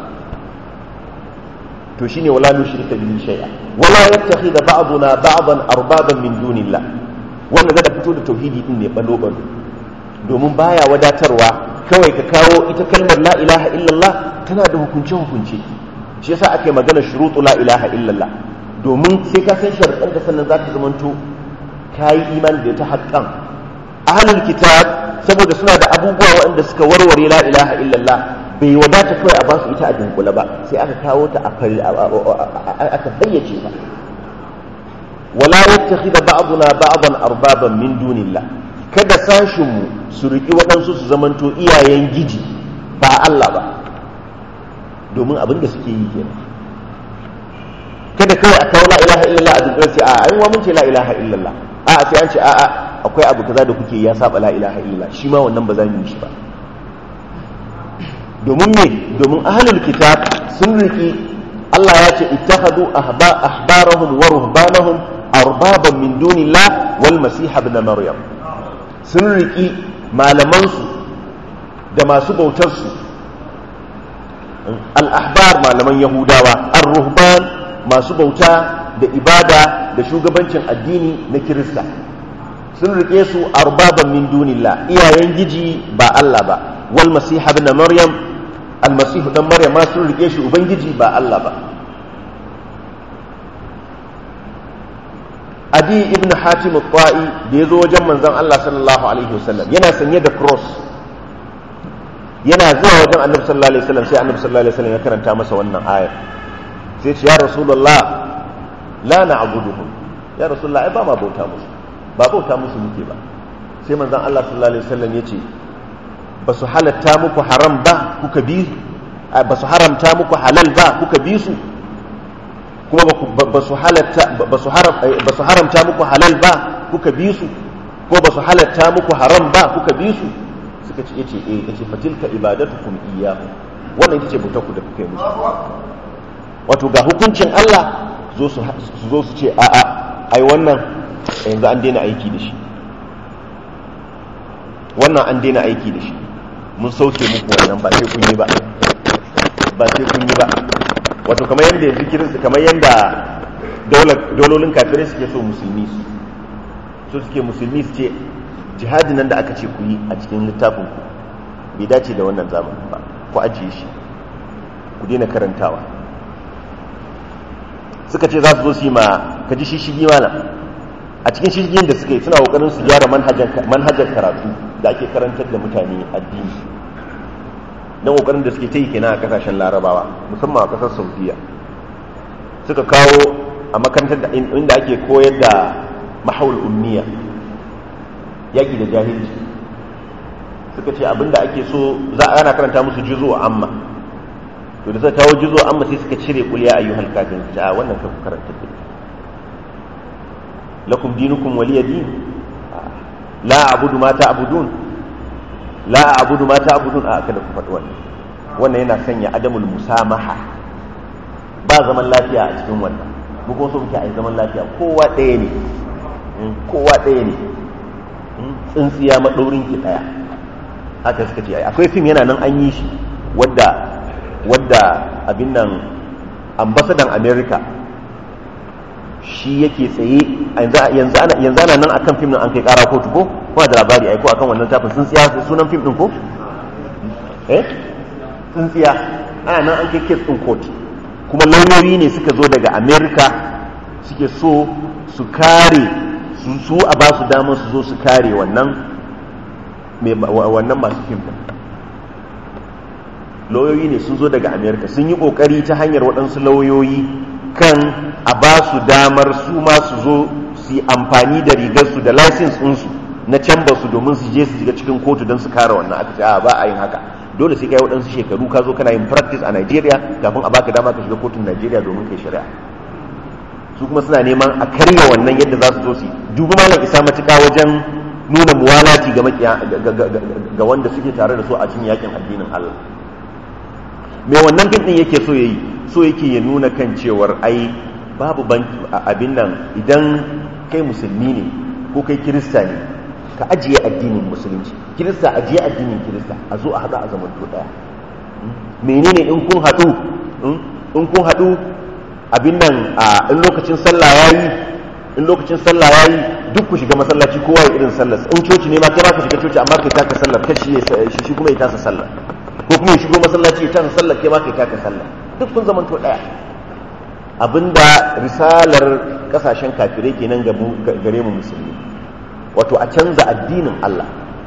to shine wala nushrika bihi shay'a wala yattakhidha ba'duna ba'dan arbaban min dunillah wanda zai fito da tauhidi din ne balo balo domin baya wadatarwa kawai ka kawo ita kalmar la ilaha illallah tana da hukunce hukunce shi yasa ake magana shurutu la ilaha illallah domin sai ka san sharuɗan da sannan zaka zamanto kayi imani da ta haƙƙan ahlul kitab saboda suna da abubuwa waɗanda suka warware la ilaha illallah bai wadata kawai a basu ita a dunkule ba sai aka kawo ta aka fayyace ta wala yattakhidha ba'duna ba'dan arbaban min dunillah kada sashin mu su riki waɗansu su zamanto iyayen giji ba Allah ba domin abin da suke yi kenan kada kawai a kawo la ilaha illallah a dunkule sai a ai wa mun ce la ilaha illallah a sai an ce a a akwai abu kaza da kuke ya saba la ilaha illallah shi ma wannan ba za mu yi shi ba domin me domin ahlul kitab sun riki Allah ya ce ittakhadu ahbarahum wa ruhbanahum arbaban min dunillah wal masih ibn maryam sun riki malaman su da masu bautar su al ahbar malaman yahudawa ar ruhban masu bauta da ibada da shugabancin addini na kirista sun rike su arbaban min dunillah iyayen giji ba Allah ba wal masih ibn maryam almasihu dan maryam ma sun rike shi ubangiji ba Allah ba adi ibn hatim al-ta'i da yazo wajen manzon Allah sallallahu alaihi wasallam yana sanye da cross yana zuwa wajen annabi sallallahu alaihi wasallam sai annabi sallallahu alaihi wasallam ya karanta masa wannan aya sai ce ya rasulullah la na'buduhum ya rasulullah ai ba ma bauta musu ba bauta musu muke ba sai manzon Allah sallallahu alaihi wasallam ya ce ba su halatta muku haram ba kuka bi ba su haramta muku halal ba kuka bi su kuma ba su haramta muku halal ba kuka bi su ko ba su halatta muku haram ba kuka bi su suka ce yace eh yace fatilka ibadatukum iyyahu wannan ita ce bautar ku da kuka yi musu wato ga hukuncin Allah zo su zo su ce a'a ai wannan yanzu an daina aiki da shi wannan an daina aiki da shi mun sauke muku wannan ba sai kun yi ba ba sai kun yi ba wato kamar yadda yanzu kirinsu kamar yadda dololin kafirai suke so musulmi su so suke musulmi su ce jihadin nan da aka ce ku yi a cikin littafin ku bai dace da wannan zamanin ba ku ajiye shi ku daina karantawa suka ce za su zo su yi ma ka ji shishigi mana a cikin shishigin da suka yi suna kokarin su gyara manhajar karatu da ake karantar da mutane addini don kokarin da suke ta yi kenan a kasashen larabawa musamman a kasar saudiya suka kawo a makarantar da inda ake koyar da mahaul umniya yaƙi da jahilci suka ce abinda ake so za a ana karanta musu juzo amma to da suka kawo juzo amma sai suka cire kuliya ayyuhal kafin a wannan kan karanta da lakum dinukum waliya din la a'budu ma ta'budun la a'budu ma ta'budun a kada ku faɗi wannan wannan yana sanya adamul musamaha ba zaman lafiya a cikin wannan mu kuma so muke a zaman lafiya kowa ɗaya ne kowa ɗaya ne tsintsiya maɗaurin ki ɗaya haka suka ce akwai fim yana nan an yi shi wadda wadda abin nan ambasadan america shi yake tsaye yanzu ana nan akan fim nan an kai kara kotu ko kuma da labari aiko akan wannan tafin tsintsiya sunan fim din ko eh tsintsiya ana nan an kai kes din kotu kuma lauyoyi ne suka zo daga america suke so su kare su a ba su damar su zo su kare wannan wannan masu fim din lauyoyi ne sun zo daga america sun yi kokari ta hanyar waɗansu lauyoyi kan a ba su damar su ma su zo su yi amfani da rigarsu da license ɗinsu na canbar su domin su je su shiga cikin kotu don su kare wannan aka ce a ba a yin haka dole sai kai waɗansu shekaru ka zo kana yin practice a Nigeria kafin a baka dama ka shiga kotun Nigeria domin kai shari'a su kuma suna neman a karya wannan yadda za su zo su dubi malam isa matuƙa wajen nuna muwalati ga wanda suke tare da su a cikin yakin addinin Allah me wannan fim din yake so yayi so yake ya nuna kan cewar ai babu abin nan idan kai musulmi ne ko kai kirista ne ka ajiye addinin musulunci kirista ajiye addinin kirista a zo a haɗu a zaman to ɗaya menene in kun haɗu in kun haɗu abin nan a in lokacin sallah yayi in lokacin sallah yayi duk ku shiga masallaci kowa ya irin sallar in coci ne ma kai ma ka shiga coci amma kai taka sallar kashi shi kuma ya tasa sallar ko kuma ya shigo masallaci ya tasa sallar kai ma kai taka sallar duk kun zaman to ɗaya abinda risalar kasashen kafirai kenan gare mu musulmi wato a canza addinin Allah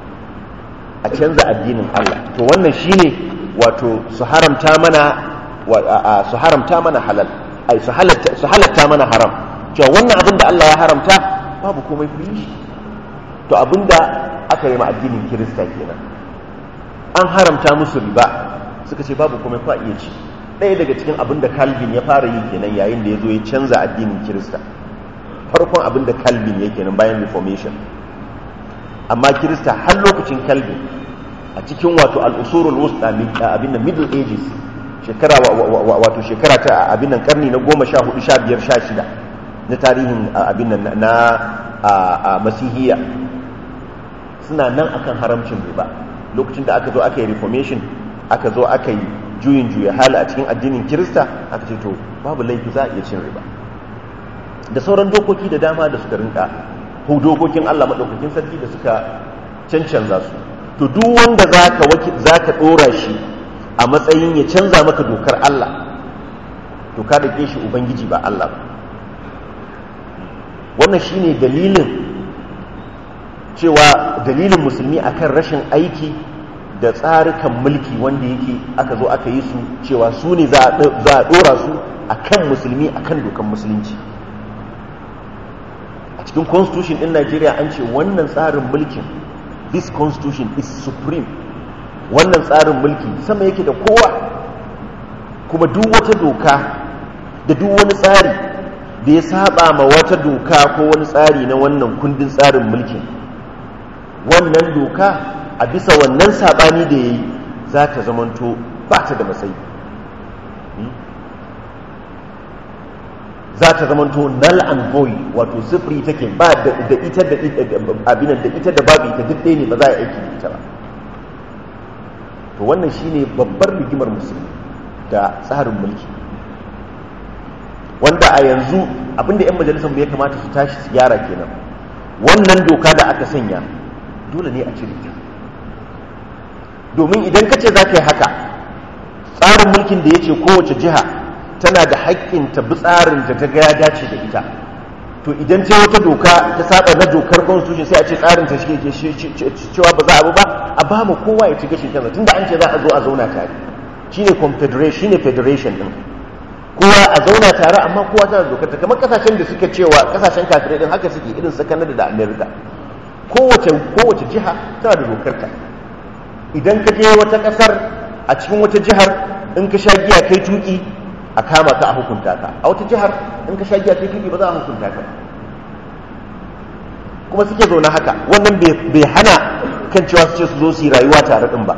a canza addinin Allah to wannan shine wato su haramta mana su haramta mana halal ai su halatta mana haram cewa wannan abin da Allah ya haramta babu komai ku yi shi to abinda aka yi ma addinin kirista kenan an haramta musu riba suka ce babu komai ku iya ci ɗaya daga cikin abin da calvin ya fara yi kenan yayin da ya zo ya canza addinin kirista farkon abin da calvin ya kenan bayan reformation amma kirista har lokacin calvin a cikin wato al'usurul wusta abin da middle ages shekara wato shekara ta abin nan karni na goma sha hudu sha biyar sha shida na tarihin abin nan na masihiyya suna nan akan haramcin riba lokacin da aka zo aka yi reformation aka zo aka yi juyin juya hali a cikin addinin kirista aka ce to babu laifi za a iya cin riba da sauran dokoki da dama da suka rinka ko dokokin Allah maɗaukakin sarki da suka cancanza su to duk wanda za ka ɗora shi a matsayin ya canza maka dokar Allah to ka da shi ubangiji ba Allah ba wannan shine dalilin cewa dalilin musulmi akan rashin aiki da tsarukan mulki wanda yake aka zo aka yi su cewa su ne za a ɗora su a kan musulmi a kan dokan musulunci a cikin constitution ɗin najeriya an ce wannan tsarin mulkin this constitution is supreme wannan tsarin mulki sama yake da kowa kuma duk wata doka da duk wani tsari da ya saba ma wata doka ko wani tsari na wannan kundin tsarin mulkin wannan doka a bisa wannan sabani da ya yi za ta zamanto ba ta da matsayi za ta zamanto null and void wato sifiri take ba da ita da abinan da ita da babu ita duk ɗaya ne ba za a aiki da ita ba to wannan shine babbar rigimar musulmi da tsarin mulki wanda a yanzu abinda 'yan majalisar ya kamata su tashi su gyara kenan wannan doka da aka sanya dole ne a cire ta domin idan ka ce za ka yi haka tsarin mulkin da ya ce kowace jiha tana da haƙƙin ta bi tsarin da ta ga ya dace da ita to idan ce wata doka ta saba na dokar constitution sai a ce tsarin ta shi cewa ba za a bi ba a ba mu kowa ya ci gashin kansa tunda an ce za a zo a zauna tare shine confederation shine federation din kowa a zauna tare amma kowa tana da dokar ta kamar kasashen da suka cewa kasashen kafirai din haka suke irin su Canada da America kowace kowace jiha tana da dokar ta idan ka je wata kasar a cikin wata jihar in ka sha giya kai tuki a kama ka a hukunta ka a wata jihar in ka sha giya kai tuki ba za a hukunta ka kuma suke zaune haka wannan bai hana kan cewa su ce su zo su yi rayuwa tare din ba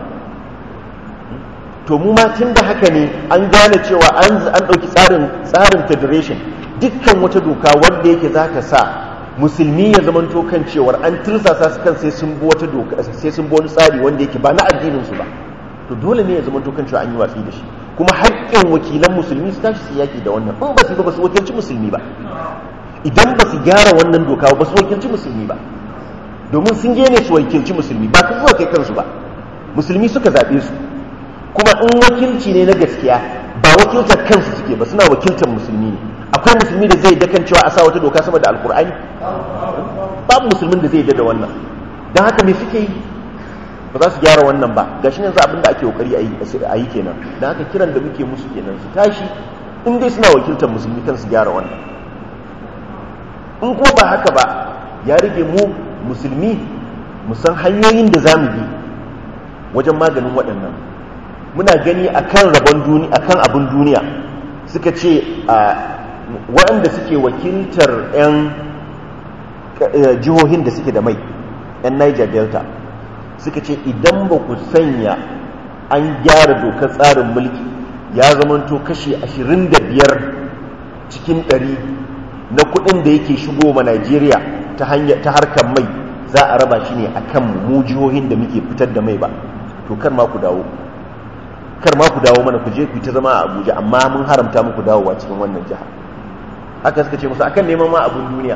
to mu ma tun da haka ne an gane cewa an ɗauki tsarin tsarin federation dukkan wata doka wanda yake za ta sa musulmi ya zamanto kan cewar an tirsasa su kan sai sun bi wata doka sai sun bi wani tsari wanda yake ba na addinin su ba to dole ne ya zamanto kan cewa an yi watsi da shi kuma haƙƙin wakilan musulmi su tashi su yaki da wannan in ba su ba su wakilci musulmi ba idan ba su gyara wannan doka ba su wakilci musulmi ba domin sun je ne su wakilci musulmi ba su zuwa kai kansu ba musulmi suka zaɓe su kuma in wakilci ne na gaskiya ba wakiltar kansu suke ba suna wakiltar musulmi ne akwai musulmi da zai dakan cewa a sa wata doka sama da alkur'ani babu musulmin da zai da wannan don haka me suke yi ba za su gyara wannan ba gashi yanzu abin da ake kokari a yi kenan don haka kiran da muke musu kenan su tashi in dai suna wakiltar musulmi kan su gyara wannan in kuma ba haka ba ya rage mu musulmi mu san hanyoyin da za mu bi wajen maganin waɗannan muna gani akan rabon duniya akan abin duniya suka ce waɗanda suke wakiltar 'yan jihohin da suke da mai 'yan niger delta suka ce idan ba ku sanya an gyara dokar tsarin mulki ya zamanto kashi 25 cikin 100 na kudin da yake shigo ma Najeriya ta hanyar ta harkar mai za a raba shi ne akan mu jihohin da muke fitar da mai ba to kar ma ku dawo kar ma ku dawo mana ku je ku ta zama a Abuja amma mun haramta muku dawowa cikin wannan jiha haka suka ce musu akan neman ma abun duniya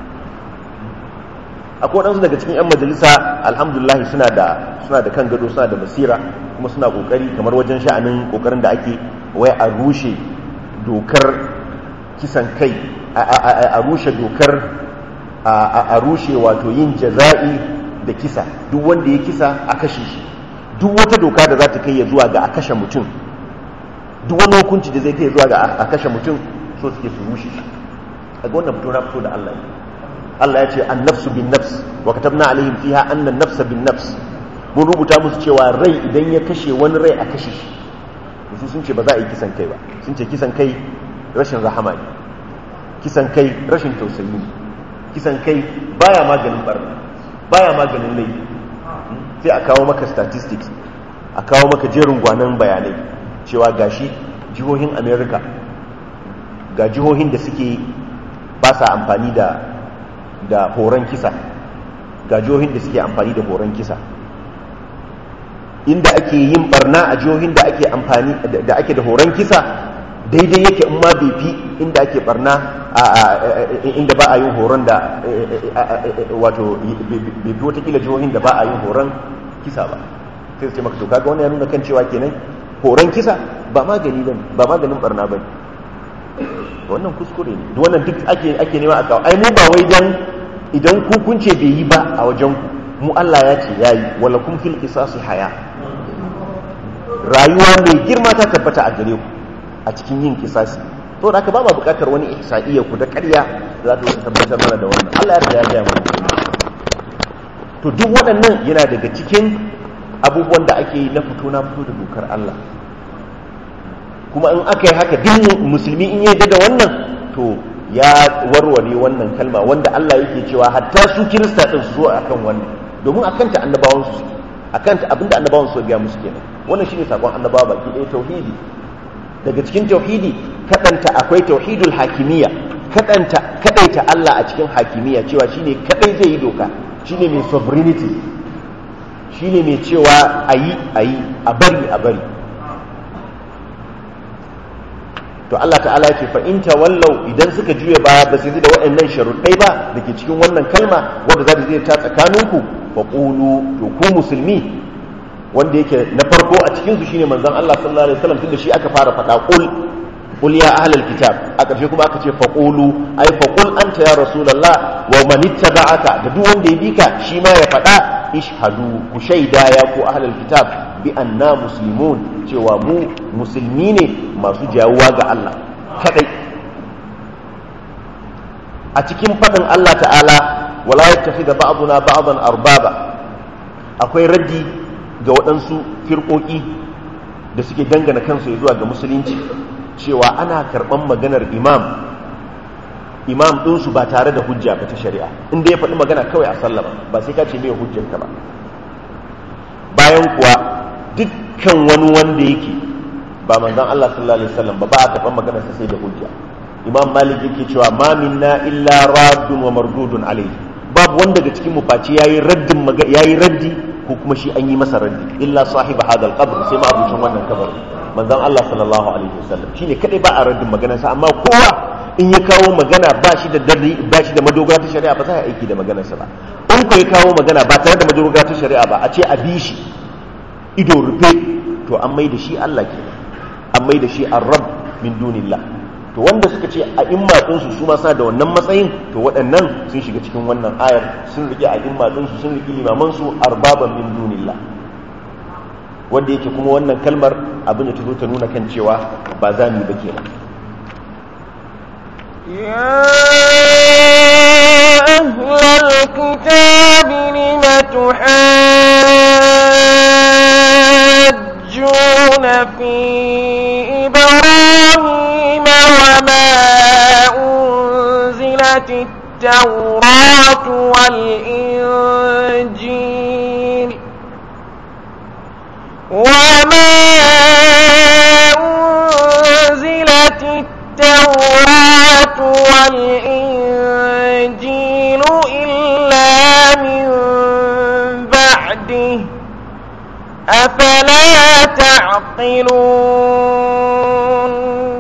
akwai waɗansu daga cikin 'yan majalisa alhamdulillah suna da suna da kan gado suna da basira kuma suna kokari kamar wajen sha'anin kokarin da ake wai a rushe dokar kisan kai a rushe dokar a rushe wato yin jaza'i da kisa duk wanda ya kisa a kashe shi duk wata doka da za ta kai ya zuwa ga a kashe mutum duk wani hukunci da zai kai zuwa ga a kashe mutum so suke su rushe shi a ga wannan fito na fito da Allah Allah ya ce an nafsu bin nafs wa katabna alaihim fiha anna nafsa bin nafs mun rubuta musu cewa rai idan ya kashe wani rai a kashe shi su sun ce ba za a yi kisan kai ba sun ce kisan kai rashin rahama ne kisan kai rashin tausayi ne kisan kai baya maganin barna baya maganin laifi sai a kawo maka statistics a kawo maka jerin gwanan bayanai cewa gashi jihohin america ga jihohin da suke ba sa amfani da da horon kisa ga jihohin da suke amfani da horon kisa inda ake yin barna a jihohin da ake amfani da ake da horon kisa daidai yake in ma bai fi inda ake barna inda ba a yin horon da wato bai fi watakila jihohin da ba a yin horon kisa ba sai su ce maka to kaga wani ya nuna kan cewa kenan horon kisa ba magani ba ba maganin barna ba wannan kuskure ne duk wannan duk ake ake nema a kawo ai mu ba wai dan idan ku kun ce bai yi ba a wajen ku mu Allah ya ce yayi wala kun fil qisasi haya rayuwa mai girma ta tabbata a gare ku a cikin yin kisasi to da aka ba ma bukatar wani ihsa'iyya ku da ƙarya za ta tabbatar mana da wannan Allah ya riga ya gaya mana to duk waɗannan yana daga cikin abubuwan da ake yi na fito na fito da dokar Allah kuma in aka yi haka duk musulmi in yadda da wannan to ya warware wannan kalma wanda Allah yake cewa hatta su kirista din su zo akan wannan domin akan ta annabawan su suke akan ta abinda annabawan su ga musu kenan wannan shine sakon annabawa baki ɗaya tauhidi daga cikin tauhidi kadanta akwai tauhidul hakimiyya kadanta kadaita Allah a cikin hakimiyya cewa shine kadai zai yi doka shine mai sovereignty shine mai cewa ayi ayi a bari a bari to Allah ta'ala ya ce fa in tawallau idan suka juya baya ba su yi da waɗannan sharuɗai ba da ke cikin wannan kalma wanda za ta zai ta tsakaninku fa qulu to ku musulmi wanda yake na farko a cikin su shine manzon Allah sallallahu alaihi wasallam tunda shi aka fara faɗa qul qul ya ahlal kitab a ƙarshe kuma aka ce fa qulu ai fa qul anta ya rasulullah wa man ittaba'aka da duk wanda ya bika shi ma ya faɗa ishhadu ku shaida ya ku ahlal kitab bi anna muslimun cewa mu musulmi ne masu jawuwa ga Allah kadai a cikin faɗin Allah ta'ala wala yattakhidha ba'duna ba'dan arbaba akwai raddi ga waɗansu firƙoƙi da suke dangana kansu zuwa ga musulunci cewa ana karɓan maganar imam imam ɗinsu ba tare da hujja ba ta shari'a inda ya faɗi magana kawai a sallama ba sai ka ce mai hujjanka ba bayan kuwa dukkan wani wanda yake ba manzon Allah sallallahu alaihi wasallam ba ba a karɓan maganarsa sai da hujja imam malik yake cewa ma minna illa raddun wa mardudun alaihi babu wanda daga cikin mu face yayi raddin yayi raddi ko kuma shi an yi masa raddi illa sahiba hadal qabr sai ma abucin wannan kabarin manzon Allah sallallahu alaihi wasallam shine kadai ba a raddin maganarsa amma kowa in ya kawo magana ba shi da darri ba shi da madogara ta shari'a ba za a aiki da maganarsa ba in ko ya kawo magana ba tare da madogara ta shari'a ba a ce a bi shi ido rufe to an mai da shi Allah ke an mai da shi ar-rabb min dunillah to wanda suka ce a imma ɗinsu su ma suna da wannan matsayin to waɗannan sun shiga cikin wannan ayar sun rike a imma ɗinsu sun rike limamansu arbaban min dunillah wanda yake kuma wannan kalmar abin da ta zo ta nuna kan cewa ba za mu yi ba kenan
يا أهل الكتاب لم تحاجون في إبراهيم وما أنزلت التوراة والإنجيل وما أنزلت التوراة والإنجيل إلا من بعده أفلا تعقلون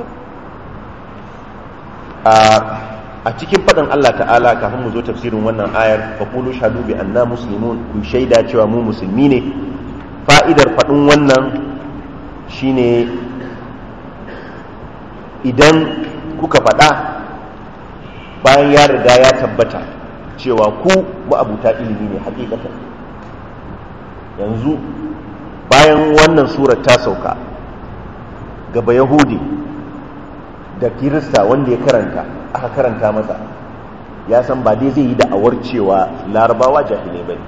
a cikin faɗin Allah ta'ala kafin mu zo tafsirin wannan ayar fa qulu shahadu bi anna muslimun ku shaida cewa mu musulmi ne fa'idar faɗin wannan shine idan kuka faɗa bayan ya riga ya tabbata cewa ku ma'abuta ilimi ne hakikatan yanzu bayan wannan surar ta sauka gaba yahudi da kirista wanda ya karanta aka karanta masa ya san ba dai zai yi da'awar cewa larabawa jahilai ba ne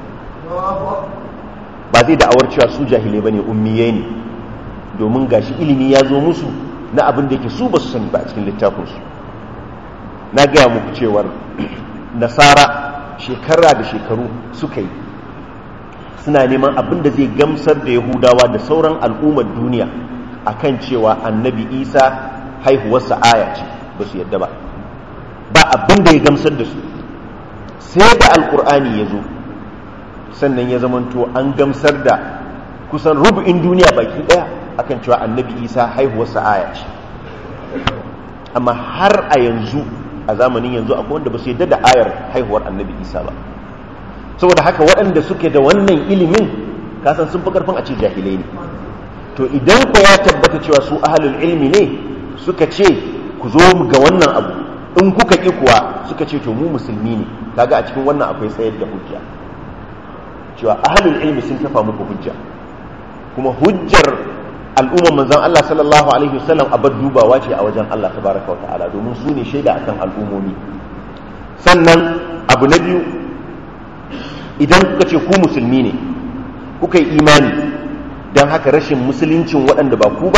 ba zai da'awar cewa su jahilai ba ne ummiye ne domin gashi ilimi ya zo musu na abin da yake su ba su sani ba a cikin littafinsu na gaya muku cewar nasara shekara da shekaru suka yi suna neman abin da zai gamsar da yahudawa da sauran al'ummar duniya akan cewa annabi isa haihuwarsa aya ce ba su yadda ba ba abin da ya gamsar da su sai da alkur'ani ya zo sannan ya zamanto an gamsar da kusan rubu'in duniya baki daya akan cewa annabi isa haihuwarsa aya ce amma har a yanzu a zamanin yanzu akwai wanda ba su yadda da ayar haihuwar annabi isa ba saboda haka waɗanda suke da wannan ilimin kasan sun fi karfin a ce jahilai ne to idan ku ya tabbata cewa su ahalul ilmi ne suka ce ku zo ga wannan abu in kuka ƙi kuwa suka ce to mu musulmi ne kaga a cikin wannan akwai tsayar da hujja cewa ahalul ilmi sun kafa muku hujja kuma hujjar al'ummar manzon Allah sallallahu alaihi wasallam abar dubawa ce a wajen Allah tabaraka wa ta'ala domin su ne shaida akan al'ummomi sannan abu na biyu idan kuka ce ku musulmi ne kuka yi imani don haka rashin musuluncin waɗanda ba ku ba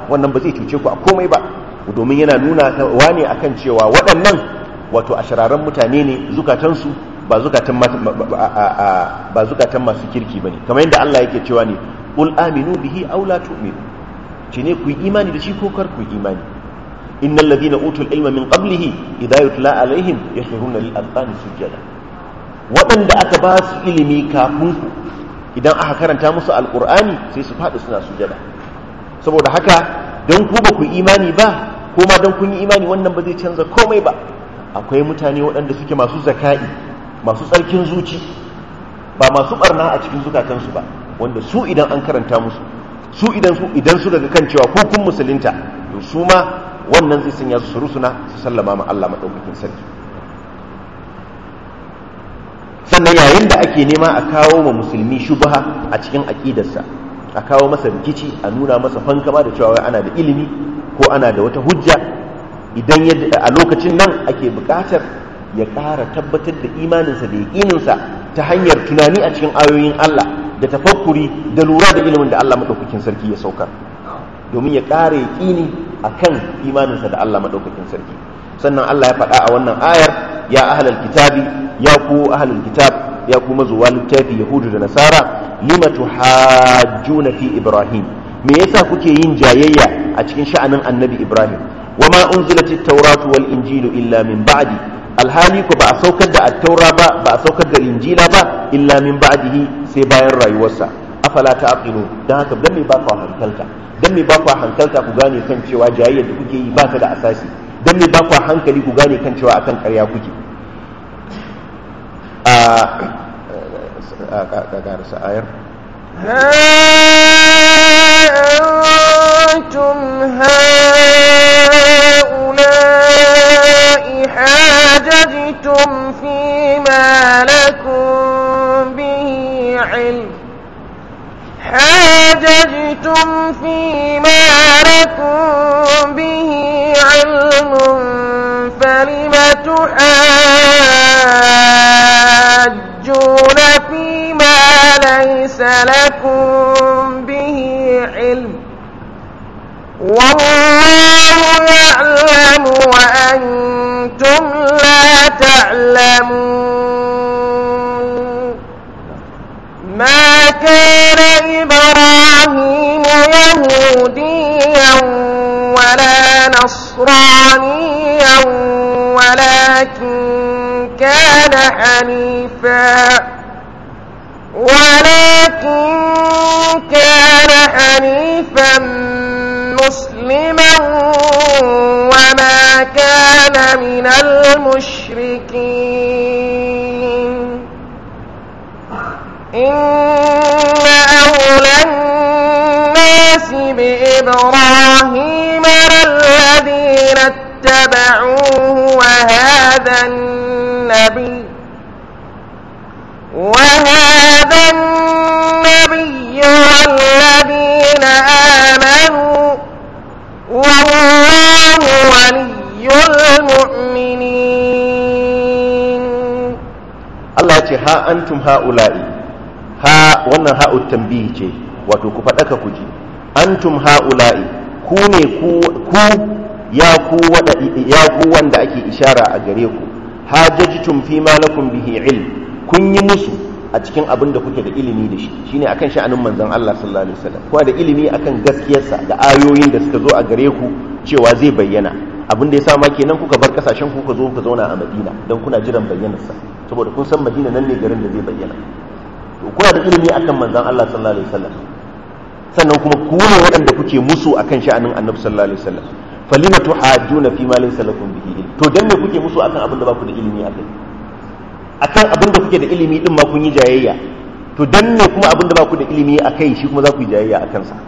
wannan ba zai cuce ku a komai ba domin yana nuna wane akan cewa waɗannan wato ashirarren mutane ne zukatansu ba zukatan ba zukatan masu kirki bane kamar yadda Allah yake cewa ne qul aminu bihi aw la tu'minu ce ne ku yi imani da shi ko kar ku yi imani innal ladina utul ilma min qablihi idha yutla alaihim yakhruna lil azqani sujada waɗanda aka ba su ilimi kafin ku idan aka karanta musu alqur'ani sai su faɗi suna sujada saboda haka dan ku ba ku imani ba ko ma dan kun yi imani wannan ba zai canza komai ba akwai mutane waɗanda suke masu zaka'i masu tsarkin zuci ba masu barna a cikin zukatansu ba wanda su idan an karanta musu su idan su idan su daga kan cewa ko kun musulunta to su ma wannan zai sanya su rusuna su sallama ma Allah madaukakin sarki sannan yayin da ake nema a kawo ma musulmi shubha a cikin aqidarsa a kawo masa rikici a nuna masa fankama da cewa ana da ilimi ko ana da wata hujja idan a lokacin nan ake buƙatar ya ƙara tabbatar da imaninsa da yaƙininsa ta hanyar tunani a cikin ayoyin Allah da tafakkuri da lura da ilimin da Allah maɗaukakin sarki ya saukar domin ya ƙara yaƙini a kan imaninsa da Allah maɗaukakin sarki sannan Allah ya faɗa a wannan ayar ya ahlal kitabi ya ku ahlul kitab ya ku mazuwa littafi yahudu da nasara lima tuhajjuna fi ibrahim me yasa kuke yin jayayya a cikin sha'anin annabi ibrahim wama unzilatit tawratu wal injilu illa min ba'di alhali ku ba a saukar da attaura ba ba a saukar da injila ba illa min ba'dihi sai bayan rayuwarsa afala ta'qilu dan haka dan me ba ku hankalta dan me ba ku hankalta ku gane kan cewa jayayyar da kuke yi ba ta da asasi dan me ba ku hankali ku gane kan cewa akan ƙarya kuke a ƙarƙarsa ayar
ها أنتم هؤلاء حاججتم فيما لكم به علم حاججتم فيما لكم به علم فلم تحاجون فيما ليس لكم به علم والله يعلم وأنتم لا تعلمون ما كان إبراهيم يهوديا ولا نصرانيا ولكن كان حنيفا ولكن كان حنيفا مسلما وما كان من المشركين إن أولى الناس بإبراهيم للذين اتبعوه وهذا النبي وهذا النبي والذين آمنوا والله ولي المؤمنين
Allah ce ha antum ha'ula'i ha wannan ha'ut tambihi ce wato ku faɗaka ku ji antum ha'ula'i ku ne ku ku ya ku wada ya ku wanda ake ishara a gare ku hajajtum fi ma lakum bihi ilm kun yi musu a cikin abin da kuke da ilimi da shi shine akan sha'anin manzon Allah sallallahu alaihi wasallam kuma da ilimi akan gaskiyarsa da ayoyin da suka zo a gare ku cewa zai bayyana abin da ya sa ma kenan kuka bar kasashen ku kuka zo kuka zauna a Madina dan kuna jiran bayyanarsa saboda kun san Madina nan ne garin da zai bayyana to kuna da ilimi akan manzon Allah sallallahu alaihi wasallam sannan kuma ku ne waɗanda kuke musu akan sha'anin Annabi sallallahu alaihi wasallam falima tuhajjuna fi ma laysa lakum bihi ilm to dan me kuke musu akan abin da ba ku da ilimi akai akan abin da kuke da ilimi din ma kun yi jayayya to dan ne kuma abin da ba ku da ilimi akai shi kuma za ku yi jayayya akan sa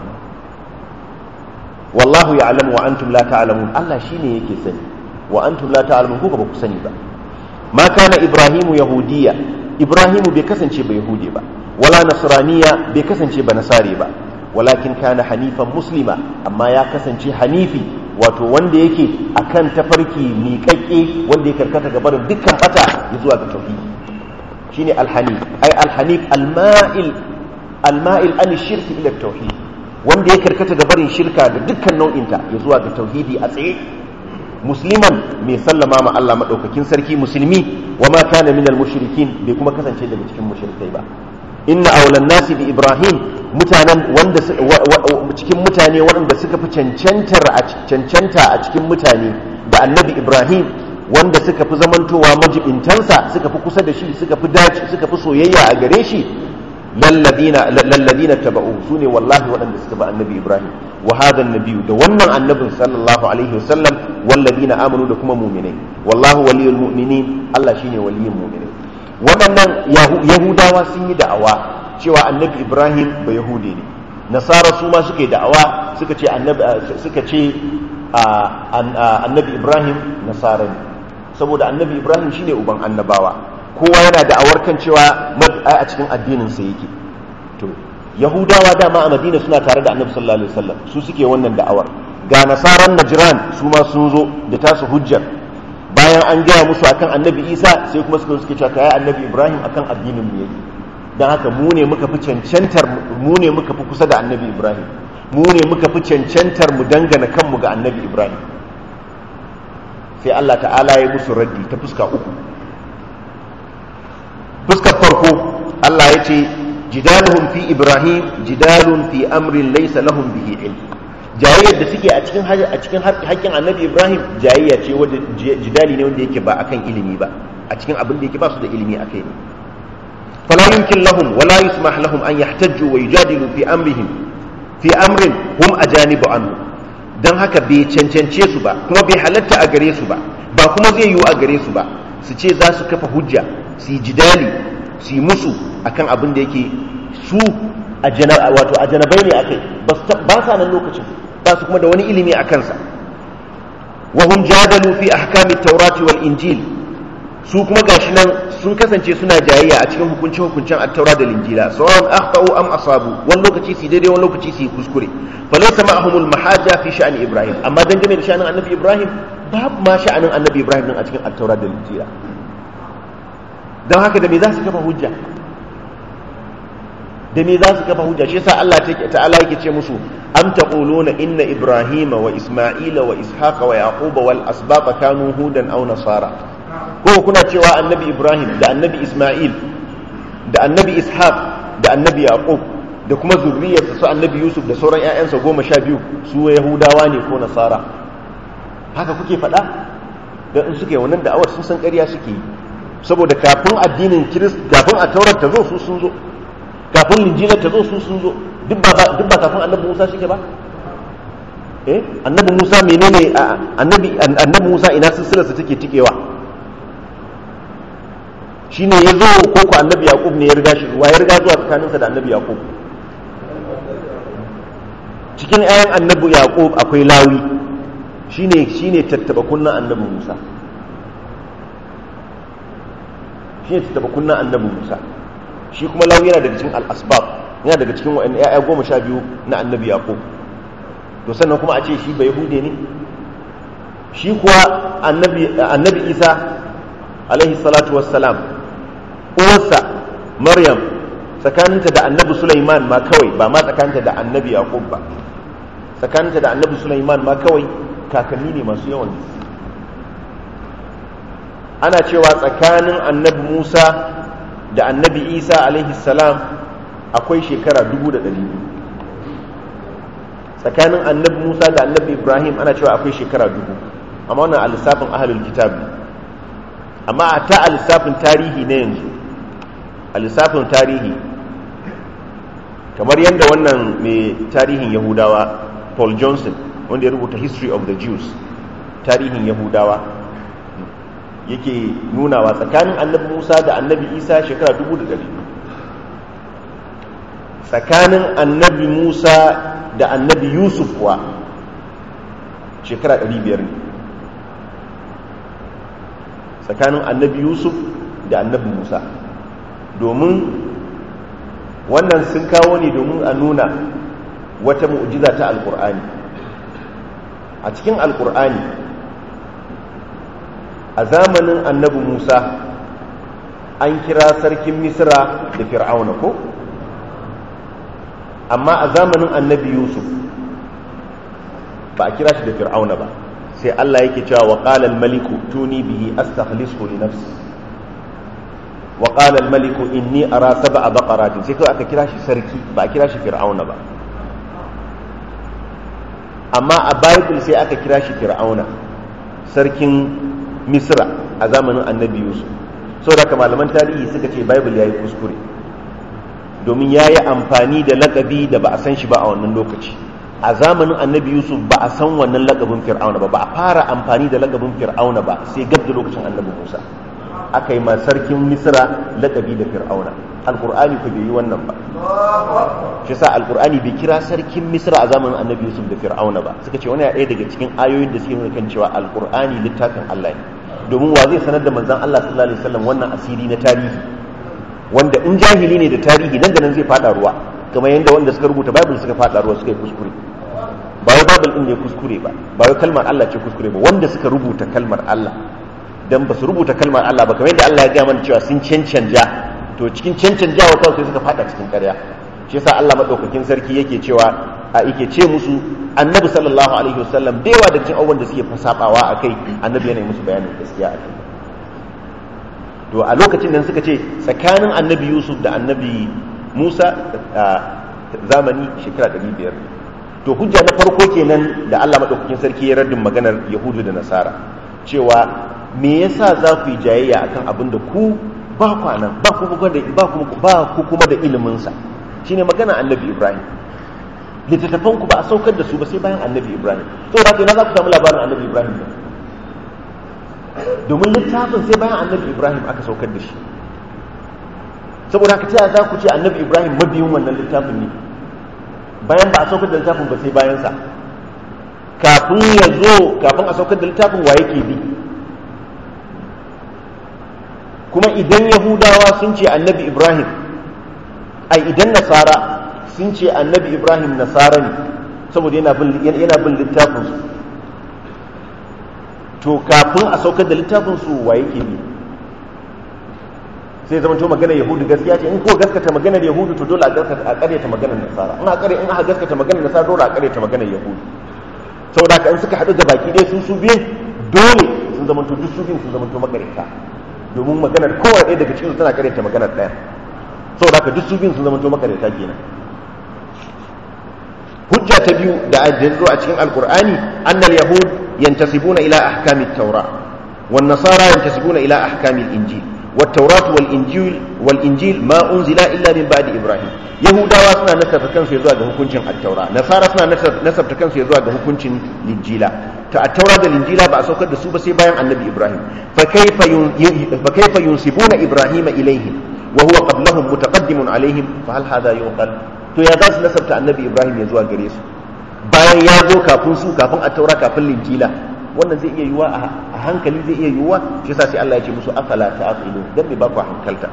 wallahu ya'lamu wa antum la ta'lamun Allah shine yake sani wa antum la ta'lamun ko ba ku sani ba ma kana ibrahimu yahudiya ibrahimu bai kasance ba yahudi ba wala nasraniya bai kasance ba nasari ba walakin kana hanifan muslima amma ya kasance hanifi wato wanda yake akan tafarki miƙaƙƙe wanda ya karkata ga barin dukkan bata ya zuwa ga tauhidi shine alhanif ai alhanif alma'il alma'il an shirki ila tauhid wanda ya karkata ga barin shirka da dukkan nau'inta ya zuwa ga tauhidi a tsaye musliman mai sallama ma Allah madaukakin sarki musulmi wa ma kana minal mushrikin bai kuma kasance daga cikin mushrikai ba inna awlan nasi bi ibrahim mutanen wanda cikin mutane waɗanda suka fi cancantar a cancanta a cikin mutane da annabi ibrahim wanda suka fi zamantowa majibintansa suka fi kusa da shi suka fi dace suka fi soyayya a gare shi lalladina lalladina taba'u sune wallahi waɗanda suka bi annabi ibrahim wa hadha nabiyyu da wannan annabin sallallahu alaihi wasallam walladina amanu da kuma mu'minai wallahu waliyul mu'minin Allah shine waliyin mu'minai waɗannan yahudawa sun yi da'awa cewa annabi ibrahim ba yahude ne nasara su ma suka yi da'awa suka ce annabi suka ce annabi ibrahim nasara ne saboda annabi ibrahim shine uban annabawa kowa yana da'awar kan cewa a cikin addinin sa yake to yahudawa dama a madina suna tare da annabi sallallahu alaihi wasallam su suke wannan da'awar ga nasaran najran su ma sun zo da tasu hujjar bayan an gaya musu akan annabi isa sai kuma suka suke cewa kai annabi ibrahim akan addinin mu yake dan haka mu ne muka fi cancantar mu ne muka fi kusa da annabi ibrahim mu ne muka fi cancantar mu dangana kanmu ga annabi ibrahim sai Allah ta'ala ya musu raddi ta fuska uku fuskar farko Allah ya ce jidaluhum fi ibrahim jidalun fi amrin laysa lahum bihi ilm jayayyar da suke a cikin a cikin haƙƙin annabi ibrahim jayayya ce wanda jidali ne wanda yake ba akan ilimi ba a cikin abin da yake ba su da ilimi akai ne fala yumkin lahum wala yusmah lahum an yahtajju wa yujadilu fi amrihim fi amrin hum ajanibu anhu dan haka bai cancance su ba kuma bai halatta a gare su ba ba kuma zai yiwu a gare su ba su ce za su kafa hujja su yi jidali su yi musu akan abin da yake su wato a janabai ne akai ba sa nan lokacin ba su kuma da wani ilimi a kansa wa hum jadalu fi ahkami taurati wal injil su kuma gashi nan sun kasance suna jayayya a cikin hukunce hukuncen at-taura da injila sawan akhtau am asabu wani lokaci su daidai wani lokaci su kuskure falaysa ma'ahumul mahaja fi sha'ani ibrahim amma dangane da sha'anin annabi ibrahim babu ma sha'anin annabi ibrahim din a cikin at-taura da injila don haka da me za su kafa hujja da me za su kafa hujja shi yasa Allah ta'ala yake ce musu am taquluna inna ibrahima wa isma'ila wa ishaqa wa yaquba wal asbaqa kanu hudan aw nasara ko kuna cewa annabi ibrahim da annabi isma'il da annabi ishaq da annabi yaqub da kuma zurriyarsa su annabi yusuf da sauran ƴaƴansa goma sha biyu su yahudawa ne ko nasara haka kuke faɗa da in suke wannan da'awar sun san ƙarya suke yi saboda kafin addinin kirist kafin a taurar ta zo su sun zo kafin linjilar ta zo su sun zo duk ba kafin annabi musa shi ba eh annabi musa menene annabi annabi musa ina silsilar sa take tikewa shine ya zo ko ko annabi yaqub ne ya riga shi wa ya riga zuwa tsakaninsa da annabi yaqub cikin ayan annabi yaqub akwai lawi shine shine tattaba kunnan annabi musa shine tattaba kunnan annabi musa shi kuma lawi yana daga cikin al-asbab yana daga cikin wa'in ya'ya goma sha biyu na annabi yaqub to sannan kuma a ce shi ba yahude ne shi kuwa annabi annabi isa alaihi salatu wassalam uwarsa maryam tsakaninta da annabi sulaiman ma kawai ba ma tsakaninta da annabi yaqub ba tsakaninta da annabi sulaiman ma kawai kakanni ne masu yawan ana cewa tsakanin annabi musa da annabi isa alaihi salam akwai shekara dubu da ɗari biyu tsakanin annabi musa da annabi ibrahim ana cewa akwai shekara dubu amma wannan a lissafin ahalul kitab ne amma a ta a lissafin tarihi na yanzu a lissafin tarihi kamar yadda wannan mai tarihin yahudawa paul johnson wanda ya rubuta history of the jews tarihin yahudawa yake nunawa tsakanin annabi musa da annabi isa shekara dubu da dari tsakanin annabi musa da annabi yusuf kuwa shekara ɗari biyar ne tsakanin annabi yusuf da annabi musa domin wannan sun kawo ne domin a nuna wata mu'jiza ta alkur'ani a cikin alkur'ani a zamanin annabi musa an kira sarkin misra da fir'auna ko amma a zamanin annabi yusuf ba a kira shi da fir'auna ba sai Allah yake cewa wa qala al-maliku tuni bihi astakhlisu li nafsi wa qala al-maliku inni ara sab'a baqaratin sai kawai aka kira shi sarki ba a kira shi fir'auna ba amma a bible sai aka kira shi fir'auna sarkin misra a zamanin annabi yusuf saboda ka malaman tarihi suka ce bible yayi kuskure domin yayi amfani da lakabi da ba a san shi ba a wannan lokaci a zamanin annabi yusuf ba a san wannan lakabin fir'auna ba ba a fara amfani da lakabin fir'auna ba sai gab da lokacin annabi musa aka yi ma sarkin misra lakabi da fir'auna alkur'ani ku bai yi wannan ba shi sa alkur'ani bai kira sarkin misra a zamanin annabi yusuf da fir'auna ba suka ce wani ɗaya daga cikin ayoyin da suke nuna kan cewa alkur'ani littafin allah ne domin wa zai sanar da manzon allah sallallahu alaihi wasallam wannan asiri na tarihi wanda in jahili ne da tarihi nan da nan zai fada ruwa kamar yadda wanda suka rubuta bible suka fada ruwa suka yi kuskure ba wai bible din ne kuskure ba ba wai kalmar allah ce kuskure ba wanda suka rubuta kalmar allah dan ba su rubuta kalmar allah ba kamar yadda allah ya gaya mana cewa sun cancanja to cikin cancanjawa kawai sai suka fada cikin ƙarya shi yasa Allah madaukakin sarki yake cewa a yake ce musu annabi sallallahu alaihi wasallam da yawa da cikin abubuwan da suke fasabawa a kai annabi yana musu bayanin gaskiya a kai to a lokacin nan suka ce tsakanin annabi yusuf da annabi musa zamani shekara 500 to hujja na farko kenan da Allah madaukakin sarki ya raddin maganar yahudu da nasara cewa me yasa za ku yi jayayya akan abin da ku ba kwanan ba ku kuma da ba ku ba ku kuma da ilimin sa shine magana annabi ibrahim littattafan ku ba a saukar da su ba sai bayan annabi ibrahim to da kai na za ku samu labarin annabi ibrahim ba domin littafin sai bayan annabi ibrahim aka saukar da shi saboda haka ta za ku ce annabi ibrahim mabiyin wannan littafin ne bayan ba a saukar da littafin ba sai bayan sa kafin ya zo kafin a saukar da littafin wa yake bi kuma idan yahudawa sun ce annabi ibrahim ai idan nasara sun ce annabi ibrahim nasara ne saboda yana bin littafinsu to kafin a saukar da littafinsu wa yake bi sai zama to maganar yahudu gaskiya ce in ko gaskata maganar yahudu to dole a gaskata a karyata maganar nasara in a kare in aka gaskata maganar nasara dole a karyata maganar yahudu saboda haka in suka haɗu da baki ɗaya sun su biyun dole sun zama to duk su biyun sun zama to makarita domin maganar kowa ɗaya daga cikin tana karyata maganar ɗaya saboda haka duk su biyun sun zama to makarita kenan hujja ta biyu da zo a cikin alkur'ani annal yahud yantasibuna ila ahkamit taura wan nasara yantasibuna ila ahkamil injil والتوراة والإنجيل والإنجيل ما أنزل إلا من بعد إبراهيم يهودا سنا نسبت كان في زواج حكمين التوراة نصارى سنا نسبت كان في زواج حكمين الإنجيل التوراة والإنجيل بقى سوكر دسوبة سيبايا النبي إبراهيم فكيف فكيف ينسبون إبراهيم إليهم وهو قبلهم متقدم عليهم فهل هذا يعقل to ya za su nasabta annabi ibrahim ya zuwa gare su bayan ya zo kafin su kafin a taura kafin linjila wannan zai iya yiwuwa a hankali zai iya yiwuwa shi yasa sai Allah ya ce musu afala ta'qilu dan me ba ku hankalta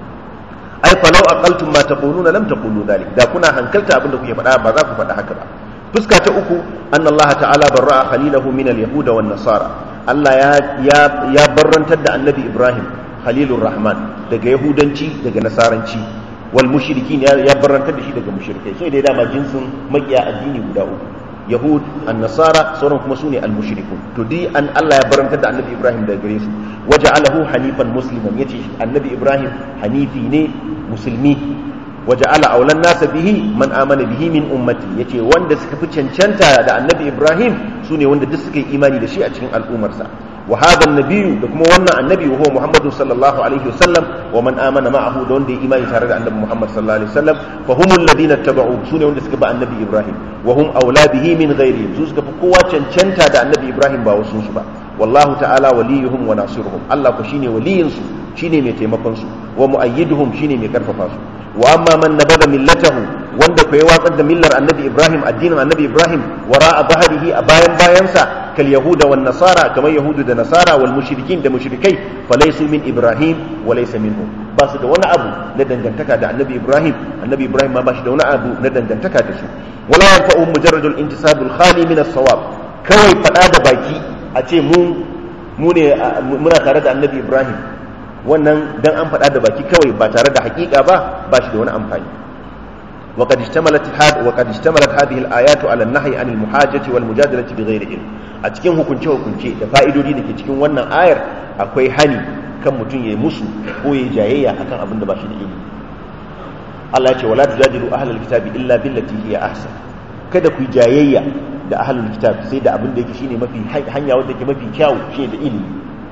ai fa law aqaltum ma taquluna lam taqulu dhalik da kuna hankalta abinda kuke faɗa ba za ku faɗa haka ba fuska ta uku anna Allah ta'ala barra'a khalilahu min al-yahud wan nasara Allah ya ya ya barrantar da annabi Ibrahim khalilur rahman daga yahudanci daga nasaranci wal mushrikin ya barrantar da shi daga mushrikai sai dai dama jinsin makiya addini guda uku yahud an-nasara sauran kuma sune al-mushrikun to dai an Allah ya barantar da annabi Ibrahim daga gare su waja'alahu hanifan musliman yace annabi Ibrahim hanifi ne musulmi waja'ala aulan nasa bihi man amana bihi min ummati yace wanda suka fi cancanta da annabi Ibrahim sune wanda duk suka yi imani da shi a cikin al'ummarsa wa hadha an-nabiyyu da kuma wannan annabi wa huwa Muhammadu sallallahu alaihi wasallam wa man amana ma'ahu da wanda ya imani tare da annabi Muhammad sallallahu alaihi wasallam fa humul ladina tabau sune wanda suka ba annabi Ibrahim wa hum aula bihi min ghairihim su suka fi kowa cancanta da annabi Ibrahim ba wasu su ba wallahu ta'ala waliyuhum wa nasiruhum Allah ku shine waliyin su shine mai taimakon su wa muayyiduhum shine mai karfafa su wa amma man nabada millatahu wanda ku ya watsar da millar annabi Ibrahim addinin annabi Ibrahim wara a baharihi a bayan bayansa kal yahuda wan nasara kamar yahudu da nasara wal mushrikin da mushrikai falaysu min Ibrahim wa laysa minhum ba su da wani abu na dangantaka da annabi Ibrahim annabi Ibrahim ma ba shi da wani abu na dangantaka da su wala yanfa'u mujarradul intisabul khali min as-sawab kawai fada da baki a ce mu mu ne muna tare da annabi Ibrahim wannan dan an faɗa da baki kawai ba tare da hakika ba ba shi da wani amfani وقد اشتملت هذه وقد اشتملت هذه الايات على النهي عن المحاجه والمجادله بغير علم a cikin hukunce hukunce da fa'idodi da ke cikin wannan ayar akwai hani kan mutum ya yi musu ko ya jayayya akan abin da ba shi da ilimi Allah ya ce wala tujadilu ahlul kitabi illa billati hiya ahsan kada ku jayayya da ahlul kitab sai da abin da yake shine mafi hanya wanda yake mafi kyau shine da ilimi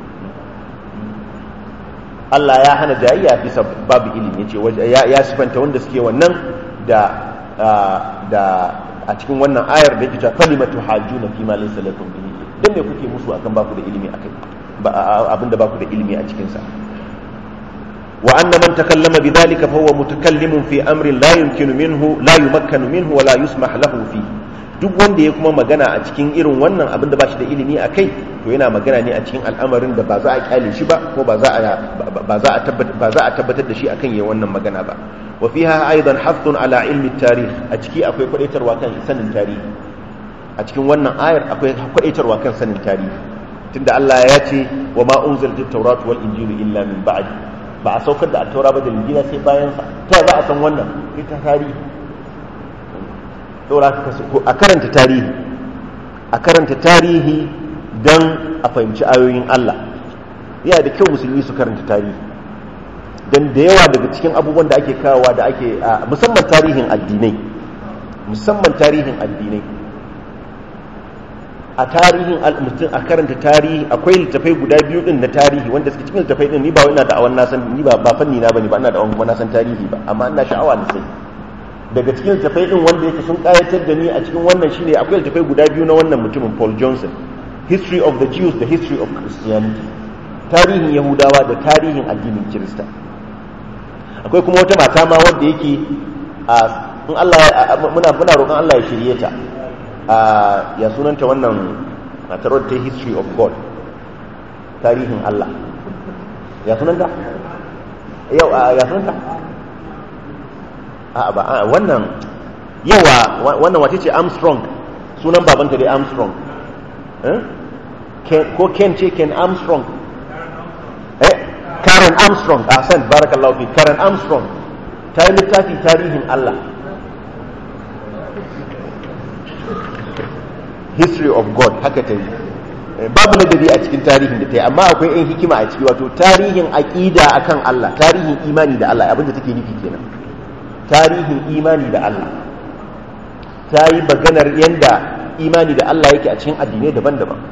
Allah ya hana jayayya bisa babu ilimi yace ya sifanta wanda suke wannan da da a cikin wannan ayar da yake cewa kalimatu hajuna fi ma laysa lakum bihi dan me kuke musu akan baku da ilimi akai abinda baku da ilimi a cikin sa wa anna man takallama bidhalika fa huwa mutakallimun fi amrin la yumkinu minhu la yumakkanu minhu wa la yusmah lahu fi duk wanda ya kuma magana a cikin irin wannan abinda ba shi da ilimi akai to yana magana ne a cikin al'amarin da ba za a kyale shi ba ko ba za a ba za a tabbatar ba za a tabbatar da shi akan yayin wannan magana ba wa fiha aidan hathun ala ilmi tarikh a ciki akwai kwadaitarwa kan sanin tarihi a cikin wannan ayar akwai kwadaitarwa kan sanin tarihi tunda Allah ya ce wa ma unzilat at-taurat wal injilu illa min ba'di ba a saukar da at-taura ba da injila sai bayan sa ta za a san wannan ita tarihi saboda a karanta tarihi a karanta tarihi dan a fahimci ayoyin Allah yana da kyau musulmi su karanta tarihi don da yawa daga cikin abubuwan da ake kawowa da ake musamman tarihin addinai musamman tarihin addinai a tarihin mutum a karanta tarihi akwai littafai guda biyu din na tarihi wanda suke cikin littafai din ni ba ina da awan nasan ni ba ba fanni na bane ba ina da awan kuma nasan tarihi ba amma ina sha'awa da sai daga cikin littafai din wanda yake sun kayatar da ni a cikin wannan shine akwai littafai guda biyu na wannan mutumin Paul Johnson history of the Jews the history of Christianity tarihin Yahudawa da tarihin addinin Kirista akwai kuma wata mata ma wanda yake a in Allah muna muna roƙon Allah ya shirye ta a ya sunanta wannan matar wadda ta history of God tarihin Allah ya sunanta yau ya sunanta a ba a wannan yawa wannan wace ce Armstrong sunan babanta dai Armstrong ko Ken ce Ken Armstrong eh Karen Armstrong a san barakallahu fi Karen Armstrong ta yi littafi tarihin Allah history of God haka ta yi babu ladabi a cikin tarihin da ta yi amma akwai 'yan hikima a ciki wato tarihin aƙida akan Allah tarihin imani da Allah abinda take nufi kenan tarihin imani da Allah ta yi maganar yadda imani da Allah yake a cikin addinai daban-daban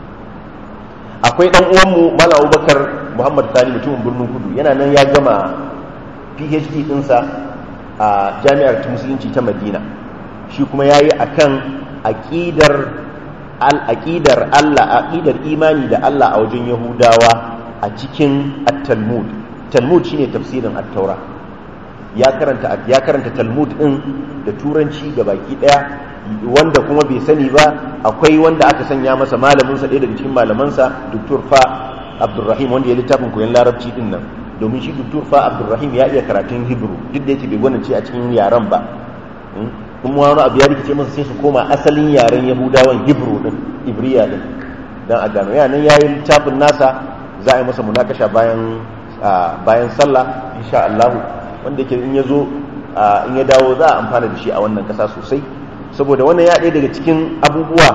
akwai ɗan uwanmu mala abubakar muhammad sani mutumin birnin kudu yana nan ya gama phd ɗinsa a jami'ar musulunci ta madina shi kuma ya yi a kan aƙidar al'aƙidar Allah aƙidar imani da Allah a wajen Yahudawa a cikin at-Talmud Talmud shine tafsirin at-Taura ya karanta ya karanta Talmud din da turanci ga baki daya wanda kuma bai sani ba akwai wanda aka sanya masa malamin sa ɗaya daga cikin malamansa Dr. Fa Abdulrahim wanda ya littafin koyon larabci din nan domin shi Dr. Fa Abdulrahim ya iya karatun Hebrew duk da yake bai gwanince a cikin yaran ba kuma wani abu ya rikice masa sai su koma asalin yaren yahudawan hebrew din ibriya din dan a gano ya nan yayi littafin nasa za a yi masa munakasha bayan bayan sallah insha Allah wanda yake in yazo in ya dawo za a amfana da shi a wannan kasa sosai saboda wannan ya ɗaya daga cikin abubuwa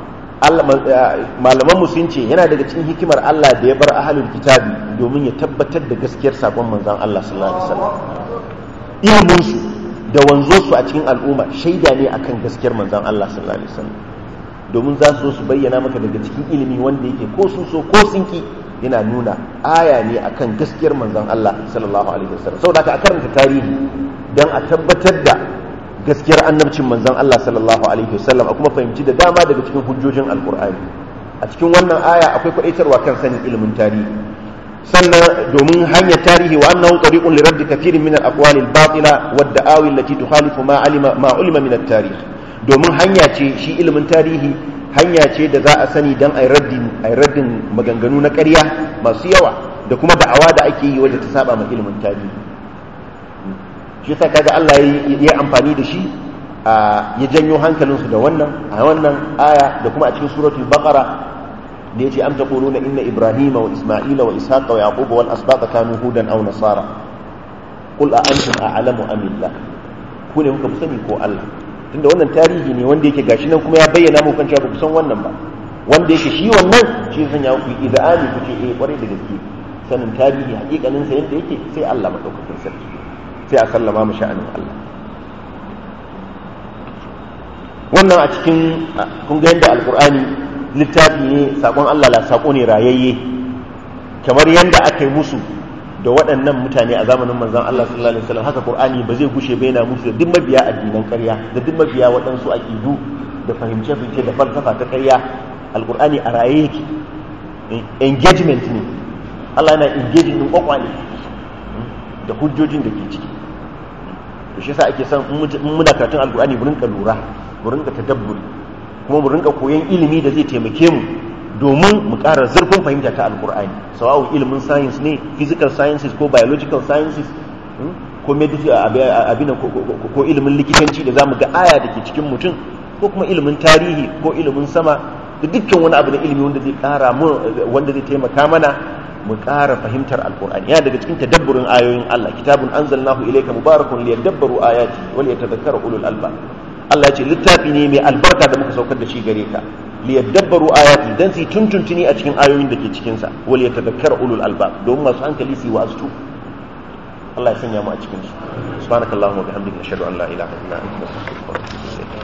malaman mu sun ce yana daga cikin hikimar Allah da ya bar ahlul kitabi domin ya tabbatar da gaskiyar sakon manzon Allah sallallahu alaihi wasallam ilimin su da wanzo su a cikin al'umma shaida ne akan gaskiyar manzon Allah sallallahu alaihi wasallam domin za su zo su bayyana maka daga cikin ilimi wanda yake ko sun so ko sun ki yana nuna aya ne akan gaskiyar manzon Allah sallallahu alaihi wasallam saboda haka a karanta tarihi dan a tabbatar da gaskiyar annabcin manzon Allah sallallahu alaihi wasallam a kuma fahimci da dama daga cikin hujjojin alqur'ani a cikin wannan aya akwai kwadaitarwa kan sanin ilimin tarihi sannan domin hanyar tarihi wa annahu tariqun li radd kathirin min al-aqwali al-batila wa ad-da'awi allati tukhalifu ma alima ma ulima min at-tarikh domin hanya ce shi ilimin tarihi hanya ce da za a sani dan ai raddin ai raddin maganganu na ƙarya masu yawa da kuma da'awa da ake yi wadda ta saba ma ilimin tarihi shi yasa kaga Allah ya yi amfani da shi ya janyo hankalinsu da wannan a wannan aya da kuma a cikin suratul baqara da yace am taquluna inna ibrahima wa isma'ila wa ishaqa wa yaquba wal asbaqa kanu hudan aw nasara qul a antum a'lamu am illah ku ne muka fi sani ko Allah tunda wannan tarihi ne wanda yake gashi nan kuma ya bayyana mu kan cewa ba ku san wannan ba wanda yake shi wannan shi zan ya ku idani ku ce eh kwarai da gaske sanin tarihi hakikanin sa yadda yake sai Allah madaukakin sarki sai a sallama mu sha'anin Allah wannan a cikin kun ga yadda alqur'ani littafi ne sakon Allah la sako ne rayayye kamar yadda aka yi musu da waɗannan mutane a zamanin manzon Allah sallallahu alaihi wasallam haka qur'ani ba zai gushe ba yana musu da duk mabiya addinan ƙarya da duk mabiya waɗansu aqidu da fahimce-fahimce da falsafa ta ƙarya alqur'ani a raye yake engagement ne Allah yana engaging din kwakwale da hujjojin da ke ciki to shi yasa ake son in muna karatun alqur'ani mu rinka lura mu rinka tadabburi kuma mu rinka koyon ilimi da zai taimake mu domin mu ƙara zurfin fahimta ta alqur'ani sawa'u ilimin science ne physical sciences ko biological sciences ko medicine abin ko ilimin likitanci da zamu ga aya da ke cikin mutum ko kuma ilimin tarihi ko ilimin sama da dukkan wani abu na ilimi wanda zai ƙara mu wanda zai taimaka mana mu ƙara fahimtar alkur'ani yana daga cikin tadabburin ayoyin Allah kitabun anzalnahu ilayka mubarakun liyadabbaru ayati wa liyatadhakkara ulul albab Allah ya ce littafi ne mai albarka da muka saukar da shi gare ka liyadabbaru ayati dan su tuntuntuni a cikin ayoyin da ke cikin sa wa liyatadhakkara ulul albab domin masu hankali su yi wa'azu Allah ya sanya mu a cikin su subhanakallahumma wa bihamdika ashhadu an la ilaha illa anta astaghfiruka wa atubu ilayk